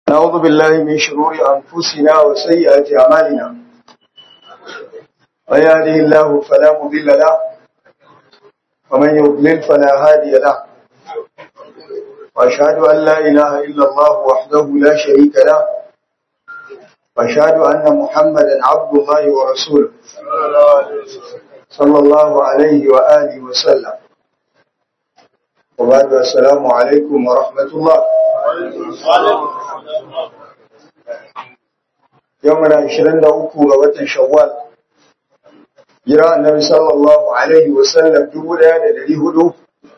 نعوذ بالله من شرور أنفسنا وسيئات أعمالنا من يهده الله فلا مضل له ومن يضلل فلا هادي له وأشهد أن لا إله إلا الله وحده لا شريك له وأشهد أن محمدا عبد الله ورسوله صلى الله عليه وآله وسلم وبعد السلام عليكم ورحمة الله يومنا عشرين دعوكو غوة شوال جراء النبي صلى الله عليه وسلم جبولا لدي هدو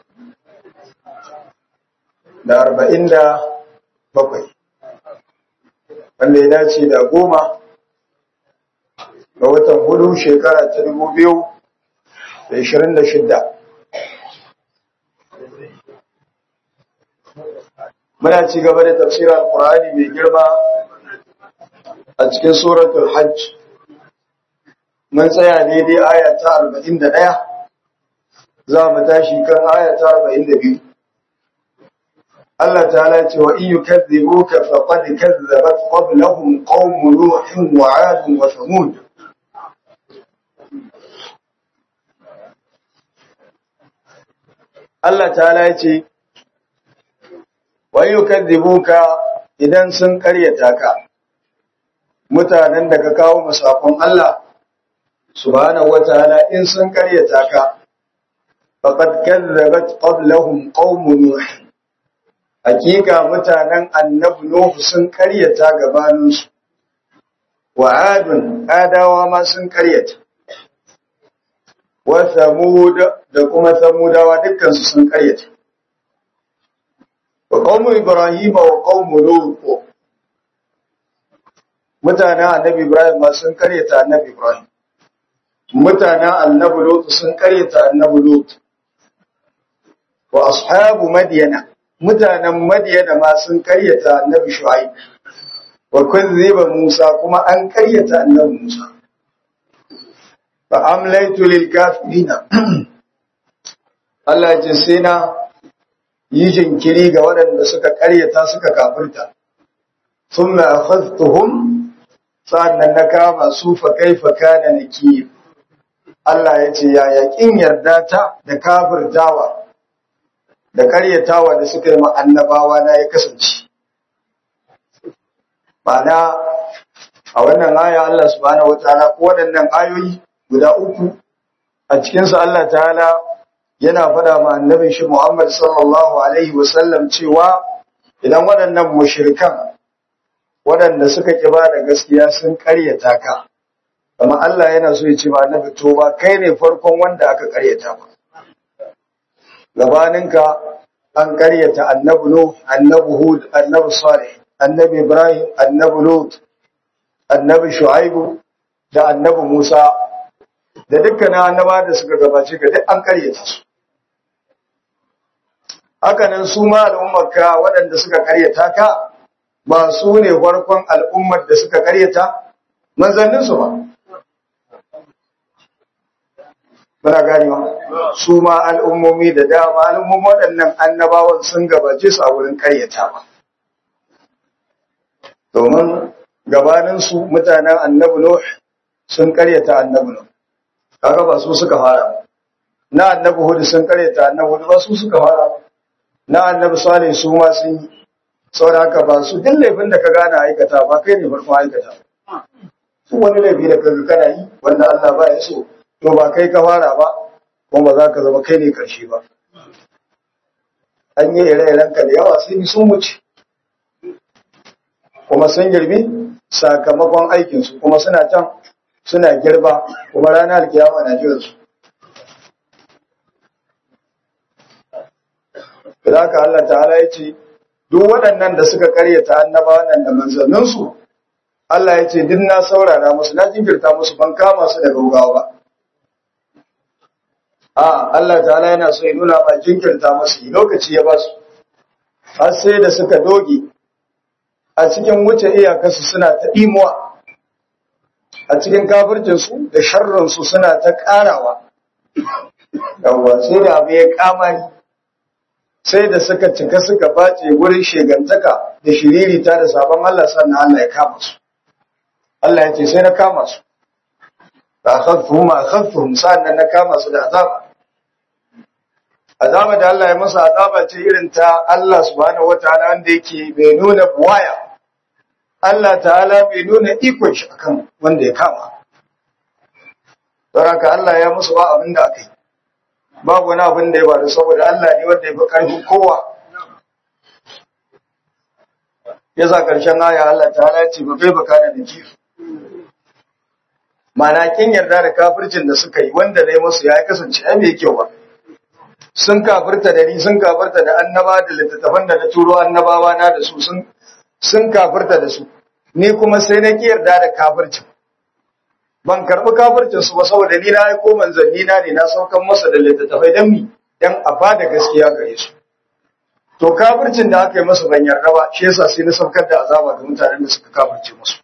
da arba'in da bakwai wanda ya dace da goma ga watan hudu shekara ta dubu biyu da ishirin da shidda muna ci gaba da tafsirar alkur'ani mai girma a cikin suratul hajj mun tsaya daidai aya ta arba'in da ɗaya za mu tashi kan aya ta arba'in da biyu Allah ta'ala ce wa in yukazzibuka faqad kazzabat qablahum qaum nuh wa 'ad wa thamud Allah ta'ala ce wa in yukazzibuka idan sun karyata ka mutanen da ka kawo musafin Allah subhanahu wataala in sun karyata ka faqad kazzabat qablahum qaum nuh hakika mutanen annabi Nuhu sun karyata gabaninsu, wa adun adawa ma sun karyata, wa samud da kuma samudawa dukkansu sun karyata. Wa ƙaumu Ibrahim wa ƙaumu Nuhu mutanen annabi Ibrahim ma sun karyata annabi Ibrahim. Mutanen annabi Lutu sun karyata annabi Lutu. Wa ashabu Madiyana mutanen Madiyana ma sun karyata annabi Shu'aib wa kuzziba Musa kuma an karyata annabi Musa fa amlaytu lil kafirina Allah ya ce sai na yi jinkiri ga waɗanda suka karyata suka kafirta thumma akhadhtuhum sa'annan na kama su fa kaifa kana nakir Allah ya ce ya yaƙin yarda ta da kafirtawa da karyatawa da suka yi annabawa na ya kasance. Mana a wannan aya Allah subhanahu wataala ko waɗannan ayoyi guda uku a cikinsu Allah ta'ala yana faɗa ma annabin shi Muhammad sallallahu alaihi wasallam cewa idan waɗannan mushrikan waɗanda suka ƙi ba da gaskiya sun karyata ka amma Allah yana so ya ce ma annabi to ba kai ne farkon wanda aka karyata ba gabaninka an karyata annabi Nuh, annabi Hud, annabi Salih, annabi Ibrahim, annabi Lut, annabi Shu'aibu da annabi Musa da dukkanin annaba da suka gabace ga duk an karyata su. Hakanan su ma al'ummarka waɗanda suka karyata ka ba su ne farkon al'ummar da suka karyata manzanninsu ba. muna ganewa su ma al'ummomi da dama al'ummomi waɗannan annabawan sun gabace su a wurin karyata ba domin gabaninsu mutanen annabi Nuh sun karyata annabi Nuh kaga ba su suka fara na annabi Hud sun karyata annabi Hud ba su suka fara na annabi Salih su ma sun yi saboda haka ba su duk laifin da ka gane aikata ba kai ne farkon aikata su wani laifi da kaga kana yi wanda Allah ba ya so to ba kai ka fara ba kuma ba za ka zama kai ne karshe ba an yi ire-iren ka da yawa sai sun wuce kuma sun girbi sakamakon aikinsu kuma suna can suna girba kuma ranar kiyama na jiransu da haka Allah ta'ala ya ce duk waɗannan da suka karyata annaba wannan da manzanninsu Allah ya ce duk na saurara musu na jinkirta musu ban kama su da gaugawa ba a Allah ta'ala yana so ya nuna ba jinkirta musu lokaci ya ba su har sai da suka doge a cikin wuce iyakarsu suna ta imuwa a cikin kafircinsu da sharrinsu suna ta ƙarawa yawwa sai da abu ya kamari sai da suka cika suka bace wurin shegantaka da shiririta da sabon Allah sannan Allah ya kama su Allah ya ce sai na kama su fa akhadhum ma akhadhum sannan na kama su da azaba azaba da Allah ya masa azaba ce irin ta Allah subhanahu wataala wanda yake bai nuna buwaya Allah ta'ala bai nuna ikon shi akan wanda ya kama don haka Allah ya musu ba abin da aka yi babu wani abin da ya bada saboda Allah ne wanda ya fi ƙarfin kowa ya za ƙarshen aya Allah ta'ala ya ce ba kai baka da jiki mana kin yarda da kafircin da suka yi wanda ne musu ya kasance ai bai kyau ba sun kafirta da ni sun kafirta da annaba da littattafan da na turo annabawa na da su sun sun kafirta da su ni kuma sai na ki yarda da kafircin ban karɓi kafircin su ba saboda ni na aiko manzanni na ne na saukan masa da littattafai dan mi dan a bada gaskiya gare su to kafircin da aka yi masa ban yarda ba shi yasa sai na saukar da azaba ga mutanen da suka kafirce musu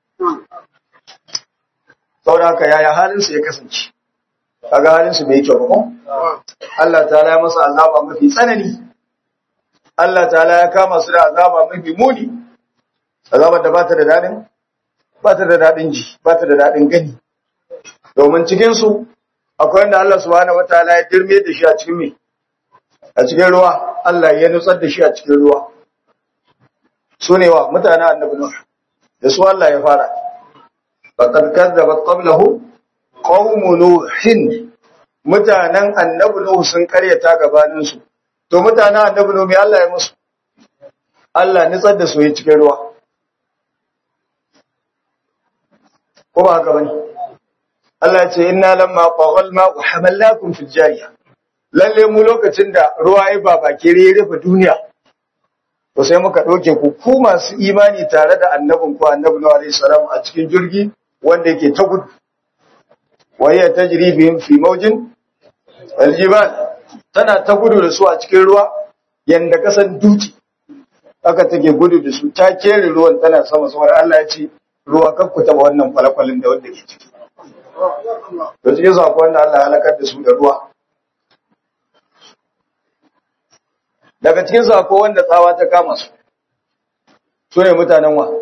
saboda haka yaya halin su ya kasance kaga halin su bai kyau ba ko Allah ta'ala ya masa azaba mafi tsanani Allah ta'ala ya kama su da azaba mafi muni azabar da ba ta da dadin ba ta da dadin ji ba ta da dadin gani domin cikinsu akwai wanda Allah subhanahu wataala ya dirme da shi a cikin me a cikin ruwa Allah ya nutsar da shi a cikin ruwa su ne wa mutanen annabi Nuh da su Allah ya fara faqad kadzabat qablahu qaumu nuhin mutanen annabi Nuh sun karyata gabanin su to mutanen annabi Nuh me Allah ya musu Allah nutsar da su cikin ruwa ko ba haka bane Allah ce inna lamma qaghal ma wa hamalnakum fil jariya lalle mu lokacin da ruwa ya baba kire ya rufe duniya to sai muka doke ku ku masu imani tare da annabin ku annabi Nuhu alaihi salam a cikin jirgi wanda yake ta gudu wa hiya tajri bihim fi mawjin aljibal tana ta gudu da su a cikin ruwa yanda kasan duti aka take gudu da su ta kere ruwan tana sama saboda Allah ya ce ruwa kakku taba wannan kwalakwalin da wanda ke ciki da cikin sako wanda Allah ya halakar da su da ruwa daga cikin sako wanda tsawa ta kama su su ne mutanen wa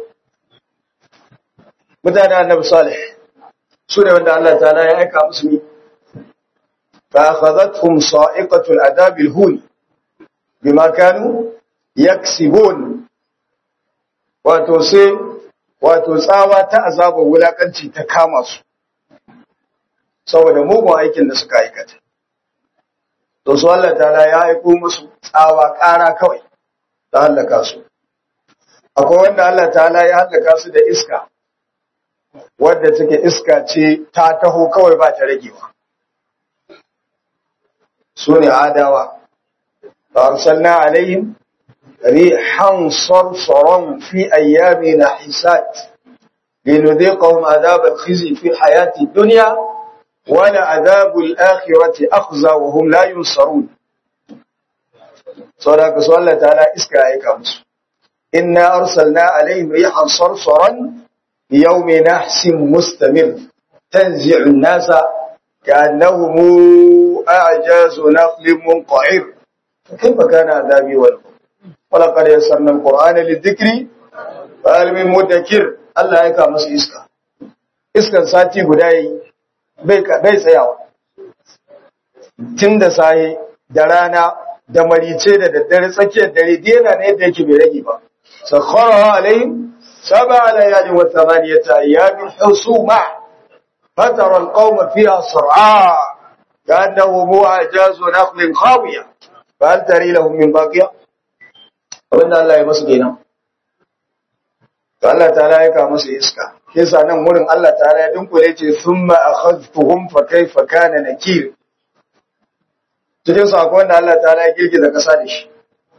mutanen annabi salih su ne wanda Allah ta'ala ya aika musu ne fa akhadhatuhum sa'iqatul adabil hun bima kanu yaksibun wato sai wato tsawa ta azabar wulakanci ta kama su saboda mugun aikin da suka aikata. To su Allah ta'ala ya aiko musu tsawa ƙara kawai ta hallaka su. Akwai wanda Allah ta'ala ya hallaka su da iska, wadda take iska ce ta taho kawai ba ta ragewa. Su ne adawa. فأرسلنا عليهم ريحا صرصرا في أيام نحسات لنذيقهم عذاب الخزي في الحياة الدنيا ولعذاب الآخرة أخزى وهم لا ينصرون صدق سؤال الله تعالى إسكا أيكامس إنا أرسلنا عليهم ريحا صرصرا يوم نحس مستمر تنزع الناس كأنهم أعجاز نخل منقعر فكيف كان عذابي والقوم ولقد يسرنا القرآن للذكر فهل من مدكر الله يكامس إسكا إسكا ساتي قدائي bai tsayawa tun da sahi da rana da marice da daddare tsakiyar dare dena ne yadda yake bai rage ba sakhara alaihim sab'a layalin wa thamaniyata ayyamin husuma fatara alqawma fiha sar'a كأنه أعجاز نخل خاوية فهل تري لهم من باقية abinda Allah ya masu kenan to Allah ta'ala ya ka musu iska kisa nan wurin Allah ta'ala ya dunkule ce thumma akhadhtuhum fa kayfa kana nakir cikin su akwai wanda Allah ta'ala ya girgiza kasa da shi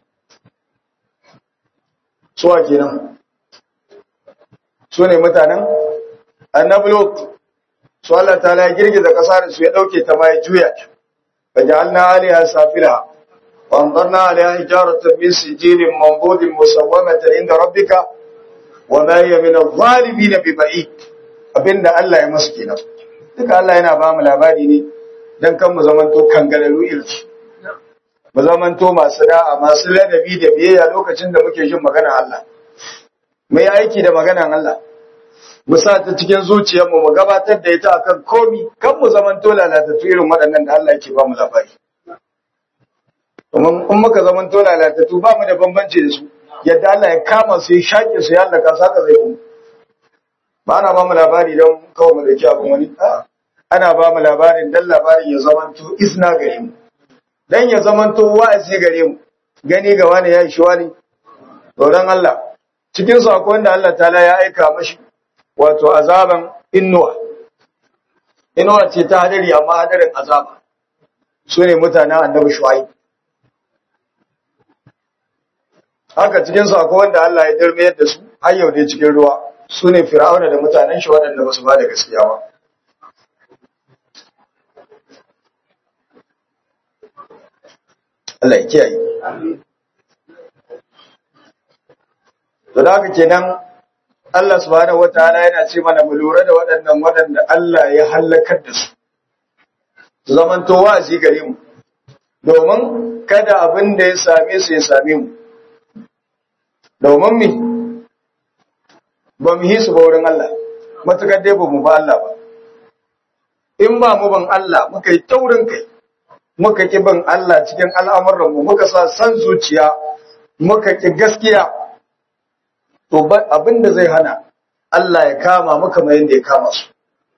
suwa kenan su ne mutanen annabi lot su Allah ta'ala ya girgiza kasa da su ya dauke ta ma ya juya ta faj'alna 'aliha safila wa amtarna 'aliha hijaratan min sijilin manbudin musawwamatan inda rabbika wa ma hiya min adh-dhalimin biba'id abinda Allah ya musu kenan duka Allah yana ba mu labari ne dan kan mu zamanto kangararu irci mu zamanto masu da'a masu ladabi da biyayya lokacin da muke jin maganar Allah mu yi aiki da maganar Allah mu sa ta cikin zuciyarmu mu gabatar da ita akan komi kan mu zamanto lalatattu irin waɗannan da Allah yake ba mu labari domin in muka zamanto lalatattu ba mu da bambanci da su yadda Allah ya kama su ya shaƙe su ya halaka saka zai mu ba ana ba mu labari don kawai mu dauki abin wani a ana ba mu labarin dan labarin ya zamanto isna gare mu dan ya zamanto wa'azi gare mu gani ga wani ya shi wani tsoron Allah cikin su akwai wanda Allah ta'ala ya aika mashi wato azaban innuwa inuwa ce ta hadari amma hadarin azaba su ne mutanen annabi shu'aib haka cikin su akwai wanda Allah ya dirmiyar da su har yau dai cikin ruwa su ne fir'auna da mutanen shi waɗanda ba su ba da gaskiya ba Allah ya kiyaye to da haka kenan Allah subhanahu wataala yana ce mana mu lura da waɗannan waɗanda Allah ya halakar da su su zamanto wa'azi gare mu domin kada abin da ya same su ya same mu domin mi ba mu yi su ba wurin Allah matukar dai ba mu ba Allah ba in ba mu ban Allah muka yi taurin kai muka ki bin Allah cikin al'amuranmu muka sa san zuciya muka ki gaskiya to abin da zai hana Allah ya kama muka mai yadda ya kama su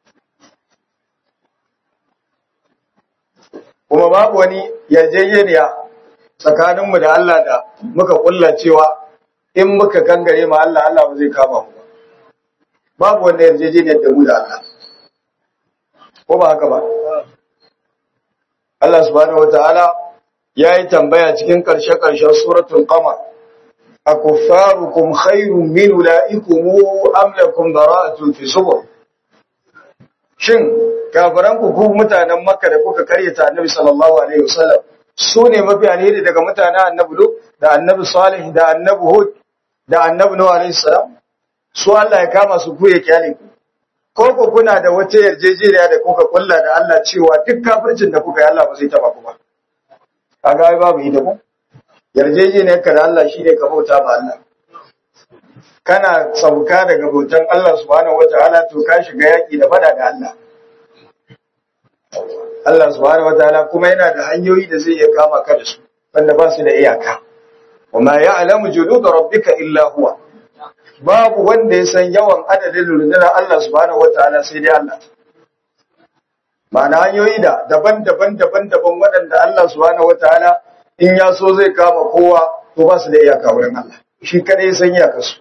kuma babu wani yarjejeniya tsakaninmu da Allah da muka kulla cewa in muka kangare ma Allah Allah ba zai kama mu ba babu wanda yarjejeniyar da mu da Allah ko ba haka ba Allah subhanahu wataala yayi tambaya cikin karshe-karshen suratul qamar akuffarukum khairun min ulaikum am lakum bara'atun fi subur shin kafiran ku ku mutanen makka da kuka karyata annabi sallallahu alaihi wasallam su ne mafi alheri daga mutanen annabi lut da annabi salih da annabi hud da annabi nuh alaihi salam su Allah ya kama su ku ya kyale ku ko ku kuna da wata yarjejeniya da kuka kulla da Allah cewa duk kafircin da kuka yi Allah ba zai taba ku ba kaga ai babu ita ko yarjejeniyar ka da Allah shine ka bauta ma Allah kana sauka daga bautan Allah subhanahu wataala to ka shiga yaki da fada da Allah Allah subhanahu wataala kuma yana da hanyoyi da zai iya kama ka da su wanda ba su da iyaka wa ma ya'lamu junuda rabbika illa huwa babu wanda ya san yawan adadin rundunar Allah subhanahu wataala sai dai Allah ma'ana hanyoyi da daban-daban daban-daban waɗanda Allah subhanahu wataala in ya so zai kama kowa to ba su da iyaka wurin Allah shi kadai san iyaka su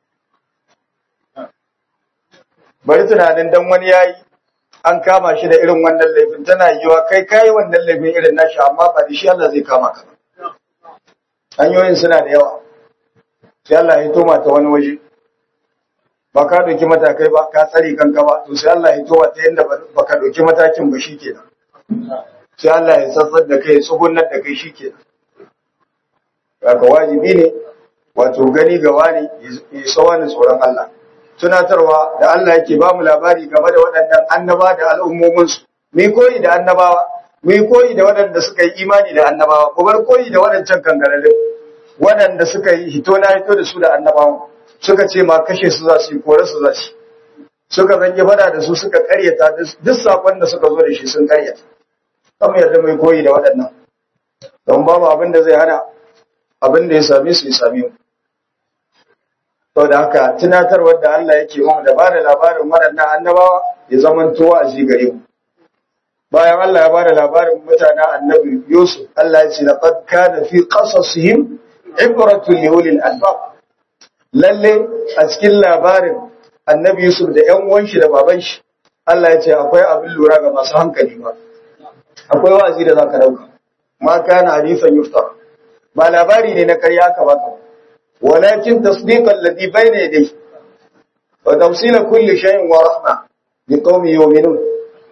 bari tunanin dan wani yayi an kama shi da irin wannan laifin tana yiwa kai kai wannan laifin irin nashi amma ba da shi Allah zai kama ka hanyoyin suna da yawa sai Allah ya toma ta wani waje ba ka ɗauki matakai ba ka tsare kanka ba to sai Allah ya toma ta yadda ba ka ɗauki matakin ba shi kenan sai Allah ya tsatsar da kai tsugunar da kai shi kenan ka wajibi ne wato gani ga wani ya sawa ni tsoron Allah tunatarwa da Allah yake ba mu labari game da waɗannan annaba da al'ummominsu mu koyi da annabawa mu koyi da waɗanda suka yi imani da annabawa ku bar koyi da waɗancan kangararrun waɗanda suka yi hito na hito da su da annabawan suka ce ma kashe su za su yi kore su za su suka zange fada da su suka karyata duk sakon da suka zo da shi sun karyata kan yarda mai koyi da waɗannan don babu abin da zai hana abin da ya same su ya same mu to da haka tunatarwar da Allah yake mu da bada labarin waɗannan annabawa ya zama towa a gare mu bayan Allah ya bada labarin mutanen annabi Yusuf Allah ya ce laqad kana fi qasasihim ibratun li ulil albab lalle a cikin labarin annabi Yusuf da ƴan uwan shi da baban shi Allah ya ce akwai abin lura ga masu hankali ba akwai wa'azi da zaka dauka ma kana hadifan yuftar ba labari ne na ƙarya ka baka walakin tasdiqan ladhi bayna yadayhi wa tafsila kulli shay'in wa rahma liqaumin yu'minun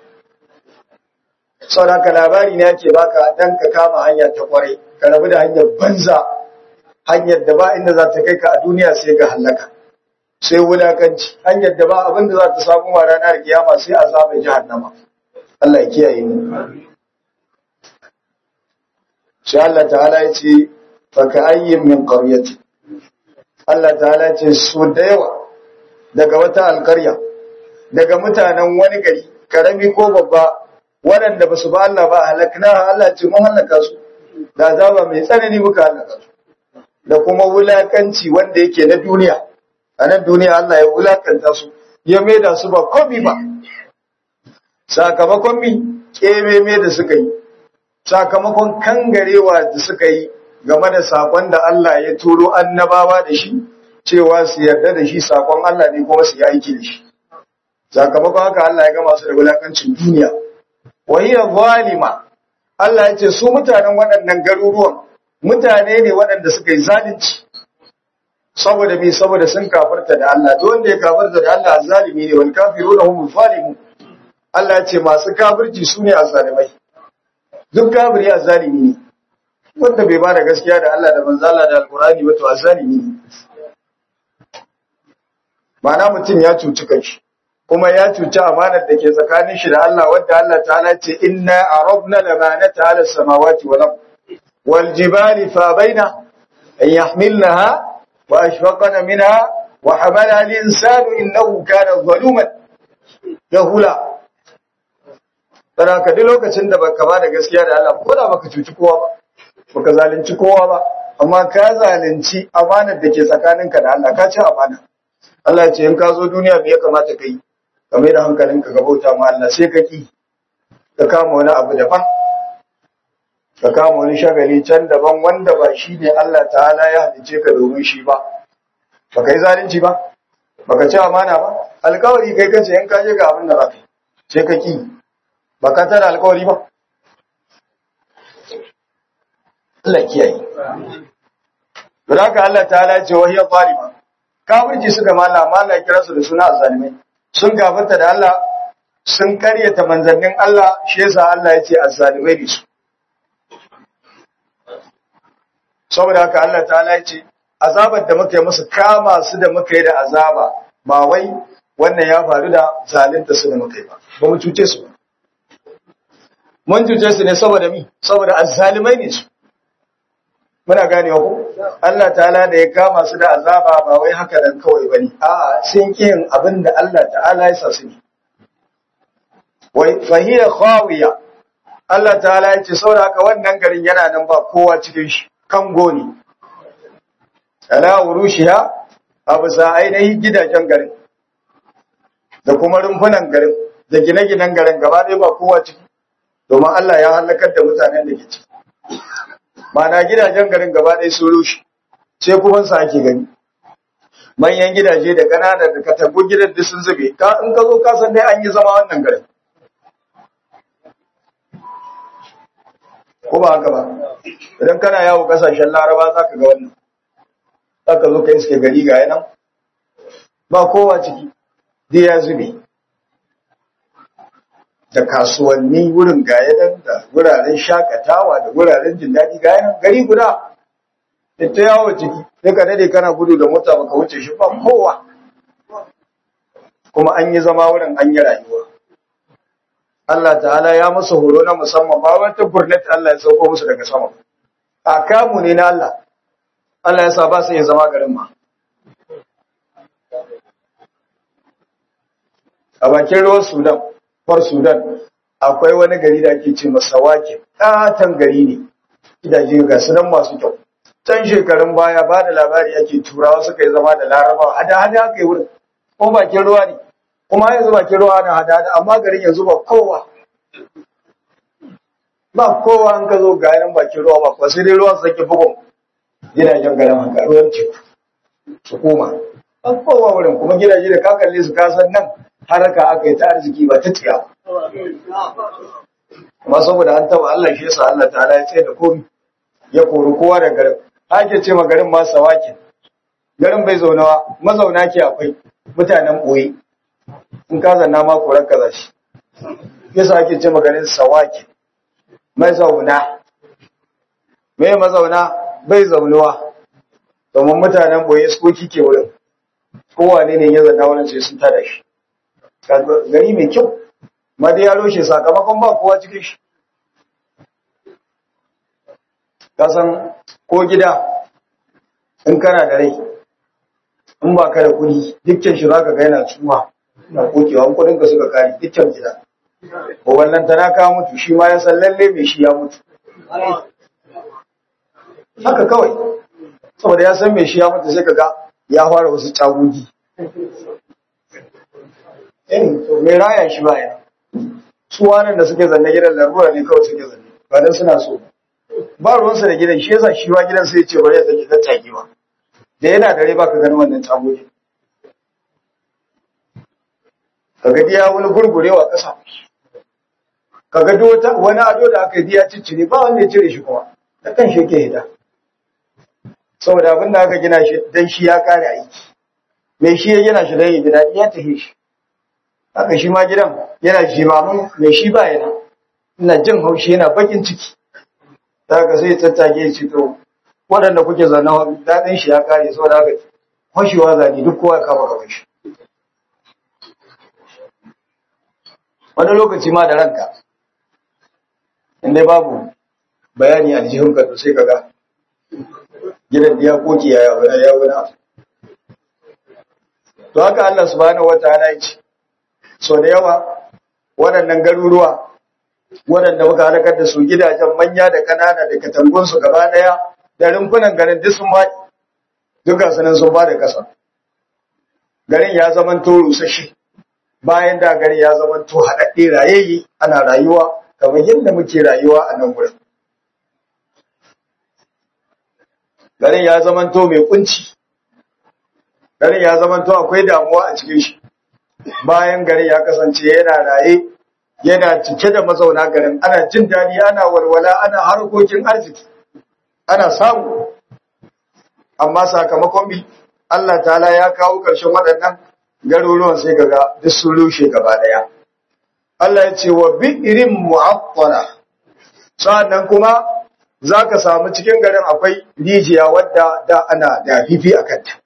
saboda labari ne yake baka dan ka kama hanya ta kwarai ka rabu da hanyar banza hanyar da ba inda za ta kai ka a duniya sai ga halaka sai wulakanci hanyar da ba abin da za ta samu wa ranar kiyama sai azabar jahannama Allah ya kiyaye mu sai Allah ta'ala ya ce faka ayyin min qaryati Allah ta'ala ya ce su da yawa daga wata alƙarya daga mutanen wani gari karami ko babba waɗanda ba su ba Allah ba halakna Allah ce mun halaka su da azaba mai tsanani muka halaka su da kuma wulakanci wanda yake na duniya a nan duniya Allah ya wulakanta su ya maida su ba komi ba sakamakon mi kememe da suka yi sakamakon kangarewa da suka yi game da sakon da Allah ya turo annabawa da shi cewa su yarda da shi sakon Allah ne kuma su yi aiki da shi sakamakon haka Allah ya gama su da wulakancin duniya wa hiya zalima Allah ya ce su mutanen waɗannan garuruwan mutane ne waɗanda suka yi zalunci saboda me saboda sun kafarta da Allah duk wanda ya kafarta da Allah zalimi ne wal kafiruna hum zalimun Allah ya ce masu kafirci su ne azzalimai duk kafiri azzalimi ne wanda bai ba da gaskiya da Allah da manzo Allah da alqur'ani wato azzalimi ne ma'ana mutum ya cuci kanshi kuma ya cuci amanar da ke tsakanin shi da Allah wadda Allah ta'ala ce inna arabna lamanata ala samawati wal ard wal jibali fa baina an yahmilnaha wa ashfaqna minha wa hamala al insanu innahu kana zaluman jahula dan ka duk lokacin da baka ba da gaskiya da Allah ko da baka cuci kowa ba baka zalunci kowa ba amma ka zalunci amanar da ke tsakaninka da Allah ka ci amana Allah ya ce in ka zo duniya me ya kamata ka yi ka mai da hankalinka ka bauta ma Allah sai ka ki ka kama wani abu daban ka kama wani shagali can daban wanda ba shi ne Allah ta'ala ya halice ka domin shi ba ba ka yi zalunci ba ba ka ci amana ba alkawari kai kace in ka je ga abin da ba kai sai ka ki ba ka tara alkawari ba Allah kiyaye Don haka Allah ta'ala ya ce wahiyar zalima kafirci suka mala mala kira su da suna azzalimai sun gafarta da Allah sun karyata manzannin Allah shi yasa Allah ya ce azzalimai ne su saboda haka Allah ta'ala ya ce azabar da muka yi musu kama su da muka yi da azaba ba wai wannan ya faru da zalunta su da muka yi ba ba mu cuce su ba mun cuce su ne saboda mi saboda azzalimai ne su muna gane ku Allah ta'ala da ya kama su da azaba ba wai haka dan kawai bane a'a sun yin abin da Allah ta'ala ya sa su ne wai fahiya khawiya Allah ta'ala ya ce saboda haka wannan garin yana nan ba kowa cikin shi kango ne ala urushiha abu sa ainihin gidajen garin da kuma rumfunan garin da gine-ginen garin gaba ɗaya ba kowa ciki domin Allah ya halakar da mutanen da ke ciki mana gidajen garin gaba ɗaya sun rushe sai kuma sa ake gani manyan gidaje da ƙanana da katangun gidan da sun zube ka in ka zo ka san dai an yi zama wannan garin ko ba haka ba idan kana yawo kasashen laraba za ka ga wannan za ka zo ka iske gari ga yanan ba kowa ciki dai ya zube da kasuwanni wurin gayanan da wuraren shakatawa da wuraren jin daɗi gayanan gari guda da ta yawo ciki sai ka dade kana gudu da mota baka wuce shi ba kowa kuma an yi zama wurin an yi rayuwa Allah ta'ala ya musu horo na musamman ba wata gurnet Allah ya sauko musu daga sama a kamu ne na Allah Allah ya sa ba su yin zama garin ma a bakin ruwan Sudan Kwar Sudan akwai wani gari da ake ce masa wake ɗatan gari ne gidaje ga sunan masu kyau can shekarun baya ba da labari ake turawa suka yi zama da larabawa hada hada aka yi wurin kuma bakin ruwa ne kuma yanzu bakin ruwa na hada hada amma garin yanzu ba kowa ba kowa an ka zo ga yanin bakin ruwa ba kuwa sai dai ruwan sake bugun gidajen garin haka ruwan teku su koma ba kowa wurin kuma gidaje da ka kalle su kasan nan haraka aka yi ta arziki ba ta tiya amma saboda an taba Allah shi yasa Allah ta'ala ya tsaye da komi ya kori kowa da garin ake ce ma garin ma sawakin garin bai zaunawa mazauna ke akwai mutanen boye in ka zanna ma koran kaza shi yasa ake ce ma garin sawakin mazauna mai mazauna bai zaunuwa domin mutanen boye su ke wurin kowane ne ya zanna wurin sai sun tada shi gari mai kyau ma dai ya roshe sakamakon ba kowa cikin shi kasan ko gida in kana da rai in ba ka da kuɗi dukkan shi za ka ga yana tsuwa na kokewa in kuɗinka suka kare dukkan gida ko wannan tana ka mutu shi ma ya san lalle mai shi ya mutu haka kawai saboda ya san mai shi ya mutu sai ka ga ya fara wasu cagogi mai raya shi baya su wanan da suke zanne gidan larura ne kawai suke zanne ba dan suna so ba ruwansa da gidan shi yasa shi ma gidan sai ya ce bari ya sake tattaki ba da yana dare ba ka gani wannan cagogi ka ga ya wani gurgurewa ƙasa ka ga wani ado da aka biya ciccire ba wanda ya cire shi kuma da kan shi yake hida saboda abin da aka gina shi dan shi ya kare aiki mai shi ya gina shi dan ya gida ya tafi shi haka shi ma gidan yana jimamin mai shi ba yana ina jin haushi yana bakin ciki da haka sai tattage ya ce to waɗanda kuke zanna daɗin shi ya kare saboda haka kwashewa zane duk kowa ya kama gaban shi wani lokaci ma da ranka inda babu bayani a jihunka to sai kaga gidan ya koki ya wani ya wani abu to haka Allah subhanahu wataala ya ce so da yawa waɗannan garuruwa waɗanda muka halakar da su gidajen manya da kanana da katangun su gaba ɗaya da rumfunan garin duk sun baɗi duka sanan sun ba da kasa garin ya zama to rusashi bayan da gari ya zama to haɗaɗɗe rayayye ana rayuwa kamar yadda muke rayuwa a nan wurin. Garin ya zama to mai kunci, garin ya zama to akwai damuwa a cikin shi, bayan garin ya kasance yana raye, yana cike da mazauna garin, ana jin daɗi, ana walwala, ana harkokin arziki, ana samu. Amma sakamakon bi, Allah ta'ala ya kawo ƙarshen waɗannan garuruwan sai kaga duk sun rushe gaba daya Allah ya ce wa bi'irin mu'attala sa'annan kuma zaka samu cikin garin akwai rijiya wadda da ana da fifi a kanta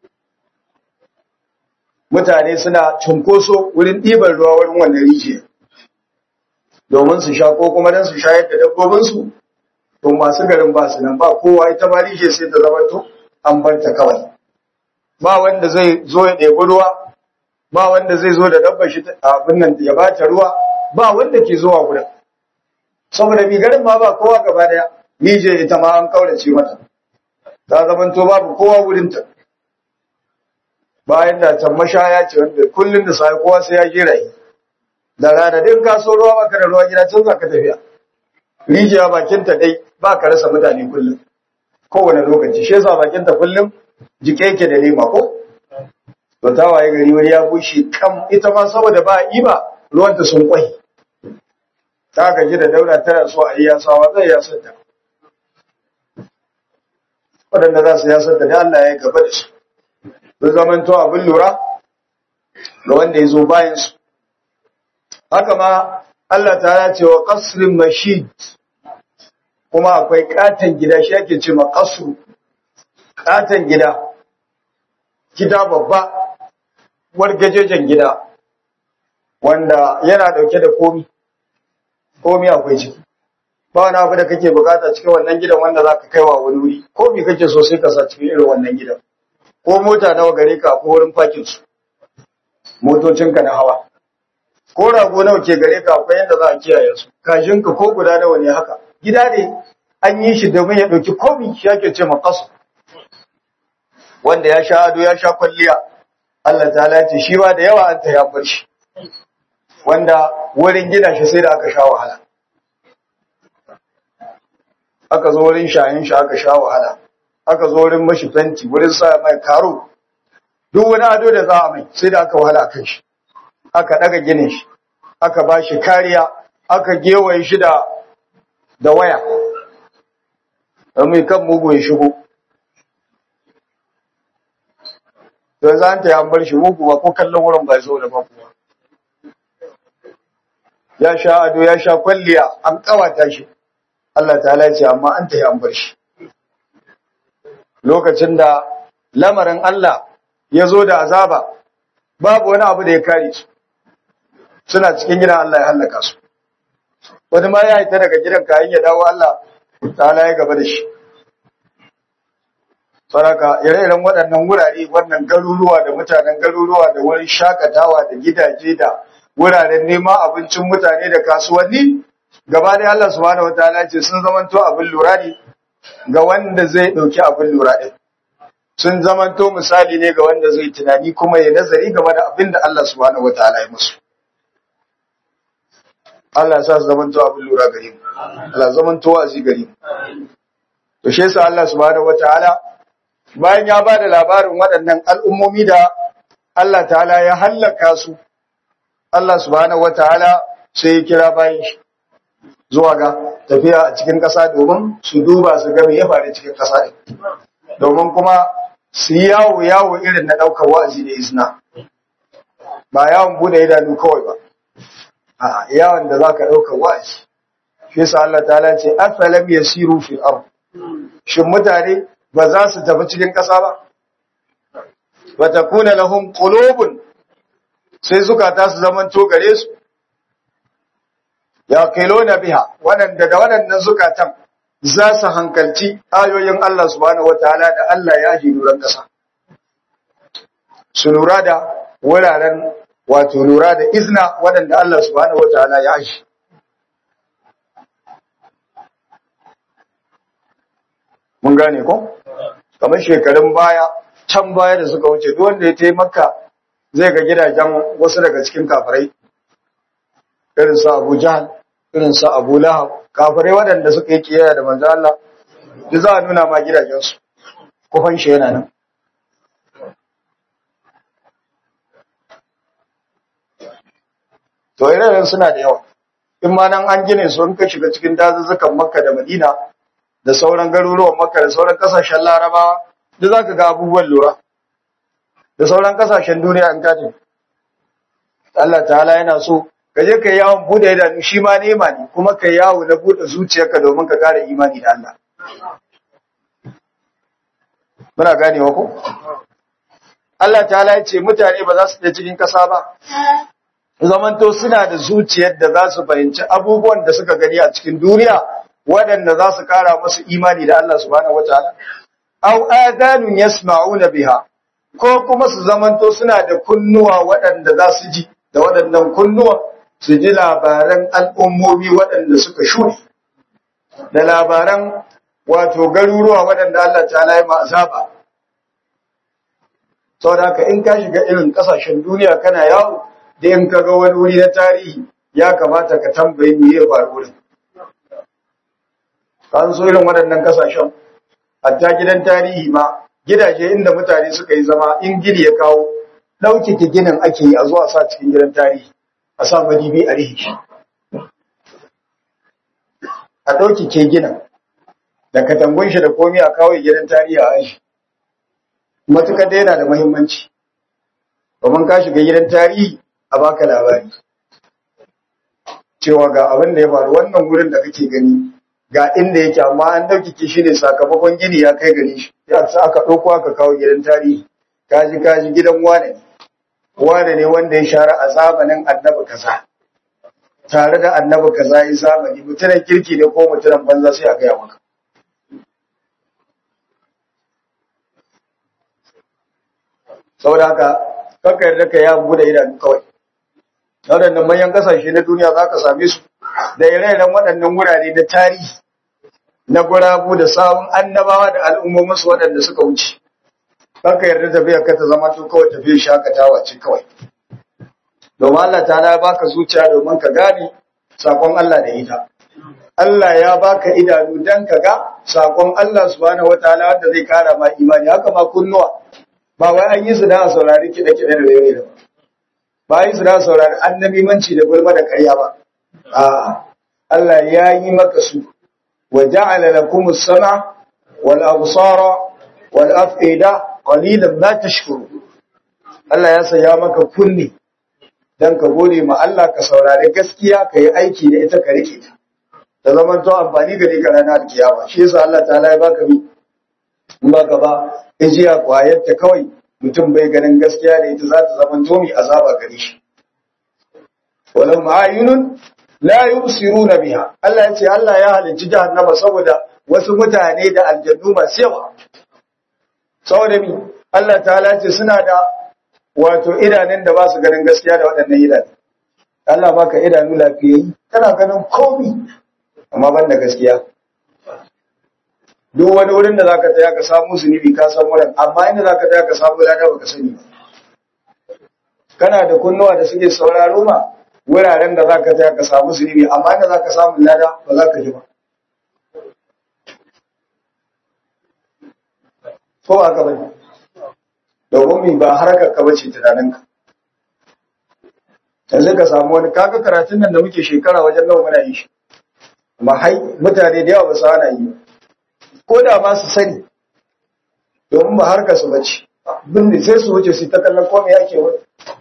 mutane suna cunkoso wurin ɗiban ruwa wurin wannan rijiya domin su sha ko kuma don su shayar da dabbobinsu to masu garin ba su nan ba kowa ita ma rijiya sai ta zama to an bar ta kawai ba wanda zai zo ya ɗebi ruwa ba wanda zai zo da dabba shi abin nan ya bata ruwa ba wanda ke zuwa gurin saboda mi garin ma ba kowa gaba daya nije ita ma an kaurace mata ta zaman to babu kowa wurin ta bayan da can mashaya ce wanda kullun da sai kowa sai ya jira yi da rana din ka so ruwa baka da ruwa gida can zaka tafiya rijiya bakin ta dai ba ka rasa mutane kullum kowane lokaci shi yasa bakin ta kullum jike yake da lema ko to ta waye gari wani ya bushe kam ita ma saboda ba iba ruwanta sun kwai ta gaji da daura tana so a yi yasawa zai yasar ta waɗanda za su yasar ta da Allah ya gaba da su su zamanto abin lura ga wanda ya zo bayan su haka ma Allah ta ce wa qasrin mashid kuma akwai katon gida shi ake ce ma qasru katon gida gida babba wargajejen gida wanda yana dauke da komi komi akwai ciki ba wani abu da kake bukata cikin wannan gidan wanda za ka kai wa wani wuri komi kake so sai ka sa cikin irin wannan gidan ko mota nawa gare ka ko wurin fakin su motocinka na hawa ko rago nawa ke gare ka akwai yadda za a kiyaye su kashinka ko guda nawa ne haka gida ne an yi shi domin ya ɗauki komi shi ake ce makasu wanda ya sha ado ya sha kwalliya Allah ta ce shi ba da yawa an ta ya bar shi wanda wurin gina shi sai da aka sha wahala aka zo wurin shayin shi aka sha wahala aka zo wurin mashi fenti wurin sa mai karo duk wani ado da za a mai sai da aka wahala kan shi aka daga ginin shi aka ba shi kariya aka gewaye shi da da waya don mai kan mugu ya shigo don za ta yi an bar shi mugu ba ko kallon wurin ba zo da ba kuwa ya sha ado ya sha kwalliya an kawata shi Allah ta ce amma an ta yi an bar shi lokacin da lamarin Allah ya zo da azaba babu wani abu da ya kare su suna cikin gidan Allah ya hallaka su wani ma ya haita daga gidan kayan ya dawo Allah ta'ala ya gaba da shi saraka ire-iren waɗannan wurare wannan garuruwa da mutanen garuruwa da wurin shakatawa da gidaje da wuraren neman abincin mutane da kasuwanni gaba da Allah subhanahu wataala ce sun zamanto abin lura ne ga wanda zai ɗauki abin lura ɗin sun zamanto misali ne ga wanda zai tunani kuma ya nazari game da abin da Allah subhanahu wataala ya musu Allah ya sa su zamanto abin lura gare mu Allah zamanto wa'azi gare mu to shi yasa Allah subhanahu wataala bayan ya ba da labarin waɗannan al'ummomi da Allah ta'ala ya hallaka su, Allah subhanahu wata'ala sai ya kira bayan shi zuwa ga tafiya a cikin ƙasa domin su duba su game ya faru cikin ƙasa ɗin. Domin kuma su yi yawo yawo irin na ɗaukar wa'azi da izina, ba yawon buɗe idanu kawai ba, a yawon da za ka ɗaukar wa'azi. Shi sa Allah ta'ala ce, Asalam ya siru fil ard. Shin mutane ba za su tafi cikin ƙasa ba wa takuna lahum qulubun sai zukata su zaman to gare su ya na biha waɗanda da waɗannan zukatan za su hankalci ayoyin Allah subhanahu wataala da Allah ya ji nuran ƙasa su lura da wuraren wato lura da izna waɗanda Allah subhanahu wataala ya ji mun gane ko kamar shekarun baya can baya da suka wuce duk wanda ya taimaka zai ga gidajen wasu daga cikin kafirai irin su Abu Jahl irin su Abu Lahab kafirai waɗanda suka yi kiyaya da manzo Allah duk za a nuna ma gidajen su kufan shi yana nan to irin suna da yawa in ma nan an gine su in ka shiga cikin dazuzzukan Makka da Madina da sauran garuruwan Makka da sauran kasashen Larabawa duk zaka ga abubuwan lura da sauran kasashen duniya an kaje Allah ta'ala yana so ka je kai yawon bude idanu shi ma nema ne kuma kai yawo na bude zuciyarka domin ka kare imani da Allah muna ganewa ko Allah ta'ala ya ce mutane ba za su je cikin kasa ba zamanto suna da zuciyar da za su fahimci abubuwan da suka gani a cikin duniya waɗanda za su kara musu imani da Allah subhanahu wataala aw adanun yasma'una biha ko kuma su zamanto suna da kunnuwa waɗanda za su ji da waɗannan kunnuwa su ji labaran al'ummomi waɗanda suka shuri da labaran wato garuruwa waɗanda Allah ta'ala ya azaba saboda haka in ka shiga irin ƙasashen duniya kana yawo da in ka ga wani wuri na tarihi ya kamata ka tambayi me ya faru wurin an so irin waɗannan kasashen hatta gidan tarihi ma gidaje inda mutane suka yi zama in gini ya kawo ɗaukake ginin ake yi a zuwa sa cikin gidan tarihi a sa madibi a rihi shi a ɗaukake ginin da katangun shi da komi a kawo gidan tarihi a aishi matuƙar da yana da muhimmanci domin ka shiga gidan tarihi a baka labari cewa ga abin da ya faru wannan wurin da kake gani ga inda yake amma an ɗaukike shi ne sakamakon gini ya kai gare shi ya sa aka ɗauko aka kawo gidan tarihi kaji kaji gidan wane ne wane ne wanda ya share a zamanin annabi kaza tare da annabi kaza ya zamani mutumin kirki ne ko mutumin banza sai a gaya maka saboda haka kanka yarda ka ya bude idanu kawai waɗannan manyan kasashe na duniya za ka same su da ire-iren waɗannan wurare na tarihi na gurabu da sawun annabawa da al'ummominsu waɗanda suka wuce. Kanka yarda tafiya ka ta zama to kawai tafiya shakatawa ce kawai. Domin Allah ta ya baka zuciya domin ka gane sakon Allah da ita. Allah ya baka idanu dan ka ga sakon Allah subhanahu wataala wanda zai kara ma imani haka ma kunnuwa. Ba wai an yi su da saurari kiɗe-kiɗe da rere da ba. Ba yi su da saurari annabimanci da gulma da ƙarya ba. A'a, Allah ya yi maka su, wa ja'ala lakum as-sama wal absara wal af'ida qalilan ma tashkuru. Allah ya saya maka kunni dan ka gode ma Allah ka saurari gaskiya ka yi aiki da ita ka rike ta. Da zaman to amfani gare ka ranar kiyama. Shi yasa Allah ta'ala ya baka mi in baka ba ijiya kwayar ta kawai mutum bai ganin gaskiya da ita za ta zama to mi azaba gare shi. Walau ma'ayunun la yubsiruna biha Allah ya ce Allah ya halicci jahannama saboda wasu mutane da aljannu masu yawa saboda mi Allah ta'ala ce suna da wato idanun da ba su ganin gaskiya da waɗannan idanu Allah baka idanu lafiyayyi kana ganin komi amma ban da gaskiya duk wani wurin da zaka tsaya ka samu zunubi ka san wurin amma inda zaka tsaya ka samu lada baka sani ba kana da kunnuwa da suke sauraro ma wuraren da zaka tsaya ka samu zunubi amma inda zaka samu lada ba za ka ji ba ko ba ka bane domin mi ba harkar ka bace tunaninka yanzu ka samu wani kaga karatun nan da muke shekara wajen nawa muna yi shi amma hai mutane da yawa ba su hana yi ko da ma su sani domin ba harkar su bace bin sai su wuce su ta kallon komai yake wani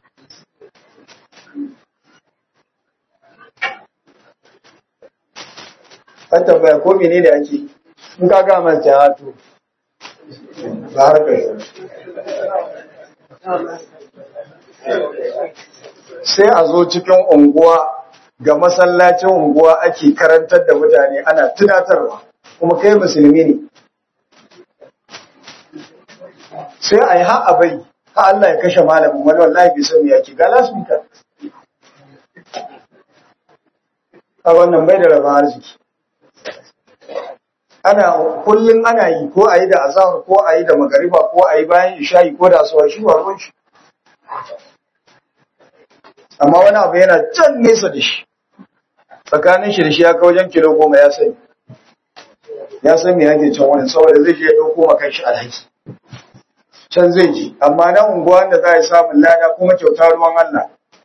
an tambaya ko mene ne ake in ka ga man ta hato ba harkar sai a zo cikin unguwa ga masallacin unguwa ake karantar da mutane ana tunatarwa kuma kai musulmi ne sai a yi ha bai ha Allah ya kashe malamin wani wallahi bai san me yake ga lasmika a wannan bai da rabon arziki ana kullum ana yi ko a yi da azahar ko a yi da magariba ko a yi bayan isha'i ko da asuwa shi ba ruwan shi amma wani abu yana can nesa da shi tsakanin shi da shi ya kawo wajen kilo goma ya sani ya san me yake can wani saboda zai je ya ɗauko ma kanshi alhaki can zai ji amma na unguwa da za a yi samun lada kuma kyauta ruwan Allah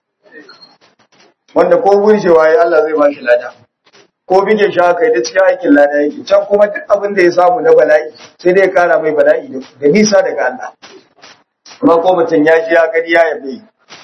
wanda ko gunjewa ya Allah zai ba shi lada ko bige shi haka da cikin aikin lada yake can kuma duk abin da ya samu na bala'i sai dai ya kara mai bala'i da nisa daga Allah kuma ko mutum ya ji ya gani ya yabe